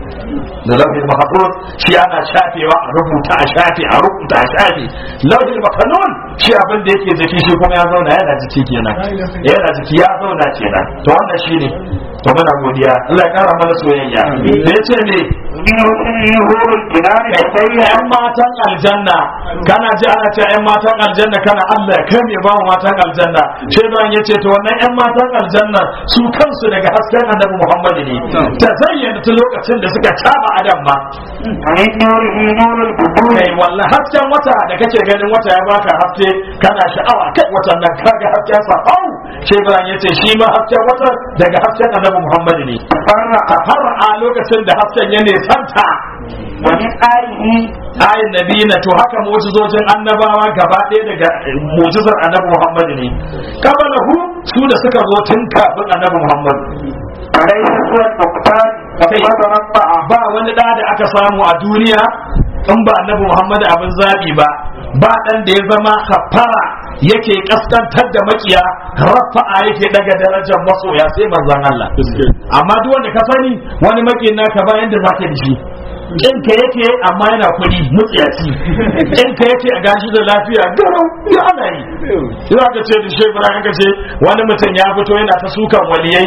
da lauhin mahfuz shi ana shafewa a rubuta a shafe a rubuta a shafe lauhin makanun shi abin da yake jiki shi kuma ya zauna yana jiki kenan yana jiki ya zauna kenan to wannan shine to muna godiya Allah ya kara mana soyayya da yace ne
min husni hurul jinan da
kai yan matan aljanna kana ji ana cewa yan matan aljanna kana Allah ya kai me ba mu matan aljanna sai ban yace to wannan yan matan aljanna su kansu daga hasken annabi Muhammad ne ta zayyana tun lokacin da suka taba adam ma
min nurihi nurul budur
kai wallahi hasken wata da kake ganin wata ya baka haske kana sha'awa kai watan nan kaga hasken sa au sai ban yace shi ma hasken wata daga hasken annabi Muhammad ne
farra
har a lokacin da hasken ya nesanta
wa min alihi
ayin nabi na to haka mu'jizojin annabawa gaba ɗaya daga mu'jizar annabi Muhammad ne kabalahu su da suka zo tun kafin annabi Muhammad
alayhi suwal muqtar
Kai.
wa rabba'a
ba wani da da aka samu a duniya in ba annabi Muhammad abin zabi ba ba dan da ya zama kafara yake kaskantar da makiya rafa'a yake daga darajar masoya sai manzon Allah amma duk wanda ka sani wani makiyin naka ba yanda zaka da shi in ka yake amma yana kuɗi mutsiyaci in ka yake a gashi da lafiya garau ya ana yi ina ka ce da shebura ka ce wani mutum ya fito yana ta sukan waliyai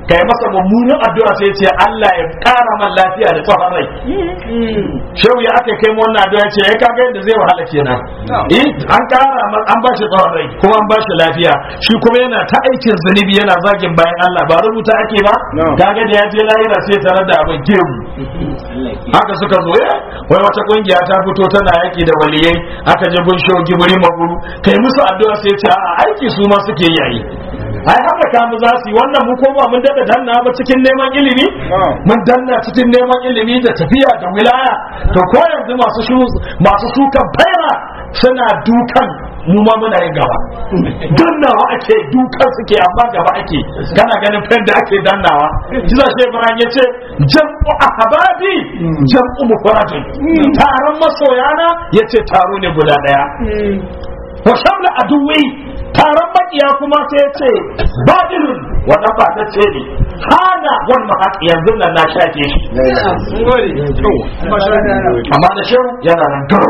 kai masa mummunan addu'a sai ce Allah ya kara man lafiya da tsawon rai shehu ya aka kai mu wannan addu'a ce ya kaga yadda zai wahala kenan eh an kara man an bashi tsawon rai kuma an bashi lafiya shi kuma yana ta aikin zunubi yana zagin bayan Allah ba rubuta ake ba kaga da ya je lahira sai tare da abin gemu haka suka zo ya wai wata kungiya ta fito tana yaki da waliyai aka je gun shehu gibiri maguru kai musu addu'a sai ce a aiki su ma suke yayi ai haka kamu za su yi wannan mu ko ba mun dada danna ba cikin neman ilimi mun danna cikin neman ilimi da tafiya da wilaya to ko yanzu masu shu masu sukan faira suna dukan mu ma muna yin gaba dannawa ake dukan suke amma gaba ake kana ganin fen da ake dannawa jiza shi ibrahim yace jam'u ahbabi jam'u mufradin taron masoyana yace taro ne guda daya wa shamla aduwi taron makiya kuma sai ya ce badilun wannan ba ta ce ne hana wani mahaƙi yanzu nan na shafe shi amma da shehu yana nan garo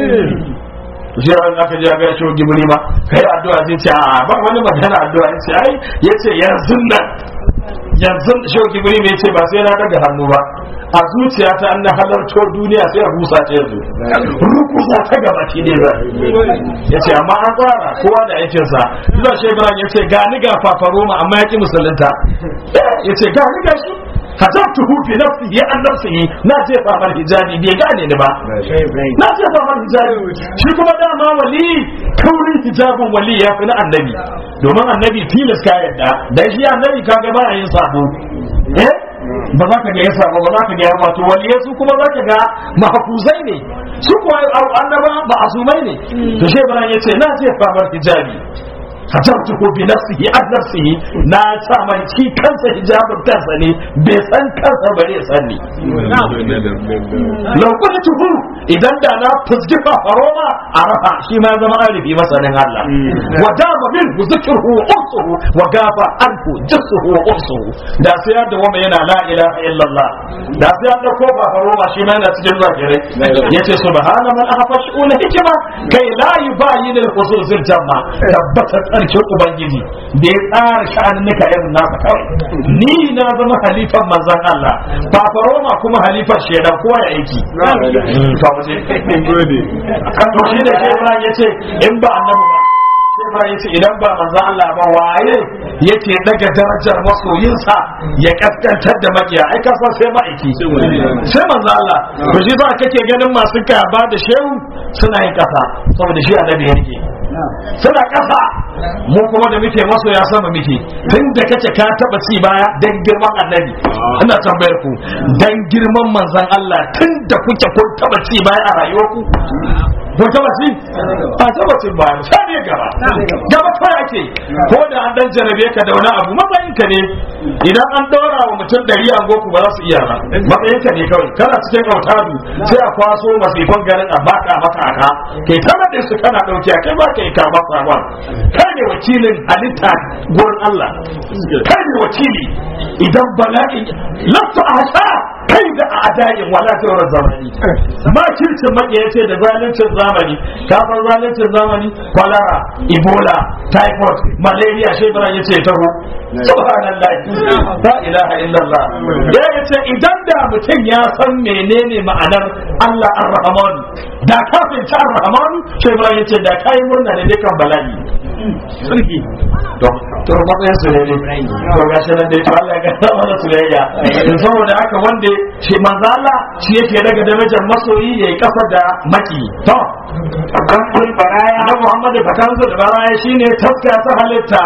jiran aka ji ga shehu gibiri ma kai addu'a zai ce a ba wani magana addu'a ya ce ai ya ce yanzu nan yanzu shehu gibiri mai ce ba sai na daga hannu ba a zuciyata an na halarto duniya sai a busa ta yanzu rukusa ta gaba ki ne za ya ce amma an tsara kowa da aikinsa zuwa shekaran ya ce gani ga fafaroma amma ya ki musulunta ya ce gani ga shi hajabtu hu fi nafsihi an nafsihi na je famar hijabi bai gane ni ba na je famar hijabi shi kuma dama wali kaurin hijabin wali ya fi na annabi domin annabi tilas ka yadda dan shi annabi kaga ba yin sabo eh ba za ka ga ya sabo ba za ka ga ya wato waliyai su kuma za ka ga mahafuzai ne su kuwa annaba ba azumai ne to shi ibrahim ya ce na je famar hijabi hajabtuhu bi nafsihi an nafsihi na sa mai shi kansa hijabin kansa ne bai san kansa ba ne san ni lokacin tuhu idan da na fusgi fafaroma a rafa shi ma zama alifi masanin Allah wa dama min zikruhu wa ursuhu wa gafa anhu jisuhu wa ursuhu da sai ya da wama yana la ilaha illallah da sai ya dauko fafaroma shi ma yana cikin zakirai yace subhana man ahfash ul hikma kai la yubayyin al khusus jamma tabbata tsarkin ubangiji da ya tsara sha'aninnika irin nasa kawai ni na zama halifan manzan Allah fafaroma kuma halifan shaidan kowa ya aiki to mu je kan to shi da ke Ibrahim yace in ba annabi ba sai Ibrahim yace idan ba manzan Allah ba waye yake daga darajar masoyinsa ya kaskantar da makiya ai ka san sai ma'aiki sai manzan Allah to shi ba kake ganin masu gaba da shehu suna yin kasa saboda shi annabi yake suna kasa mu kuma da muke maso ya sama muke tun da kace ka taba ci baya dan girman annabi ina tambayar ku dan girman manzon Allah tun da kuke kun taba ci baya a rayuwarku kun taba ci a taba ci baya sai ne gaba gaba kawai ake ko da an dan jarabe ka da wani abu matsayin ka ne idan an dora wa mutum dari an goku ba za su iya ba matsayin ka ne kawai kana cikin autadu sai a kwaso masifan garin a baka maka aka kai ta nade su kana dauke kai ba kai ka ba sabon kai ne wakilin halitta gurin Allah kai ne wakili idan bala'i lafta asha kai da a adayin wala ta wurin zamani ma kirkin maƙiya ce da zaluncin zamani kafin zaluncin zamani kwalara ebola typhoid malaria shebara ya ce taho subhanallah la ilaha illallah ya yace idan da mutum ya san menene ma'anar Allah ar-rahman da kafin ta ar-rahman shebara ya ce da kai murna ne dukan bala'i sarki to to matsayin su ne ne to ga shi nan dai to Allah ya ga mana soyayya saboda haka wanda shi manzo Allah shi yake daga darajar masoyi yayi kafa da maki to
kansul baraya
na Muhammadu fatansa da baraya shine taska ta halitta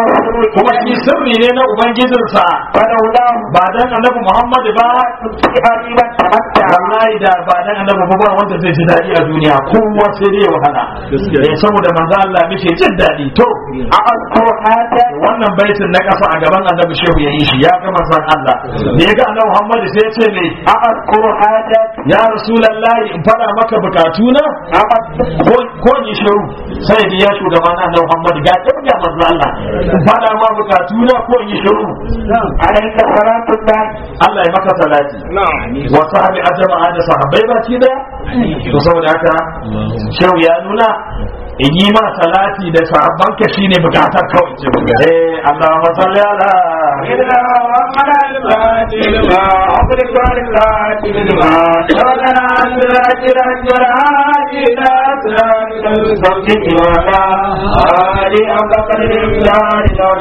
kuma shi sirri ne na ubangijinsa
fadaula
ba dan annabi Muhammadu ba
hariban tamatta
wallahi da ba dan annabi ba ba wanda zai ji dadi a duniya kowa sai dai wahala eh saboda manzo Allah muke jin dadi to
a asko hata
wannan baitin na kasa a gaban annabi shehu ya yi shi ya ga manzon Allah da ya ga annabi Muhammad sai ya ce me
a asko hata
ya rasulullahi in fada maka bukatuna
a
ko ko ni shehu sai da ya shugaban annabi Muhammad ga kin ga manzon Allah in fada ma bukatuna ko in yi shehu
alaika salatullah
Allah ya maka salati wa sahabi ajma'a da sahabbai baki daya to saboda haka shehu ya nuna in yi ma salati da sahabban ka shine bukatar kawai ce eh Allahumma salli ala
إلا وقال الفاتح لما أغلق الفاتح لما شغلنا عن ذاكرة الجرعات إلى أسرار المستقيم ولا آل أبقى الإمداد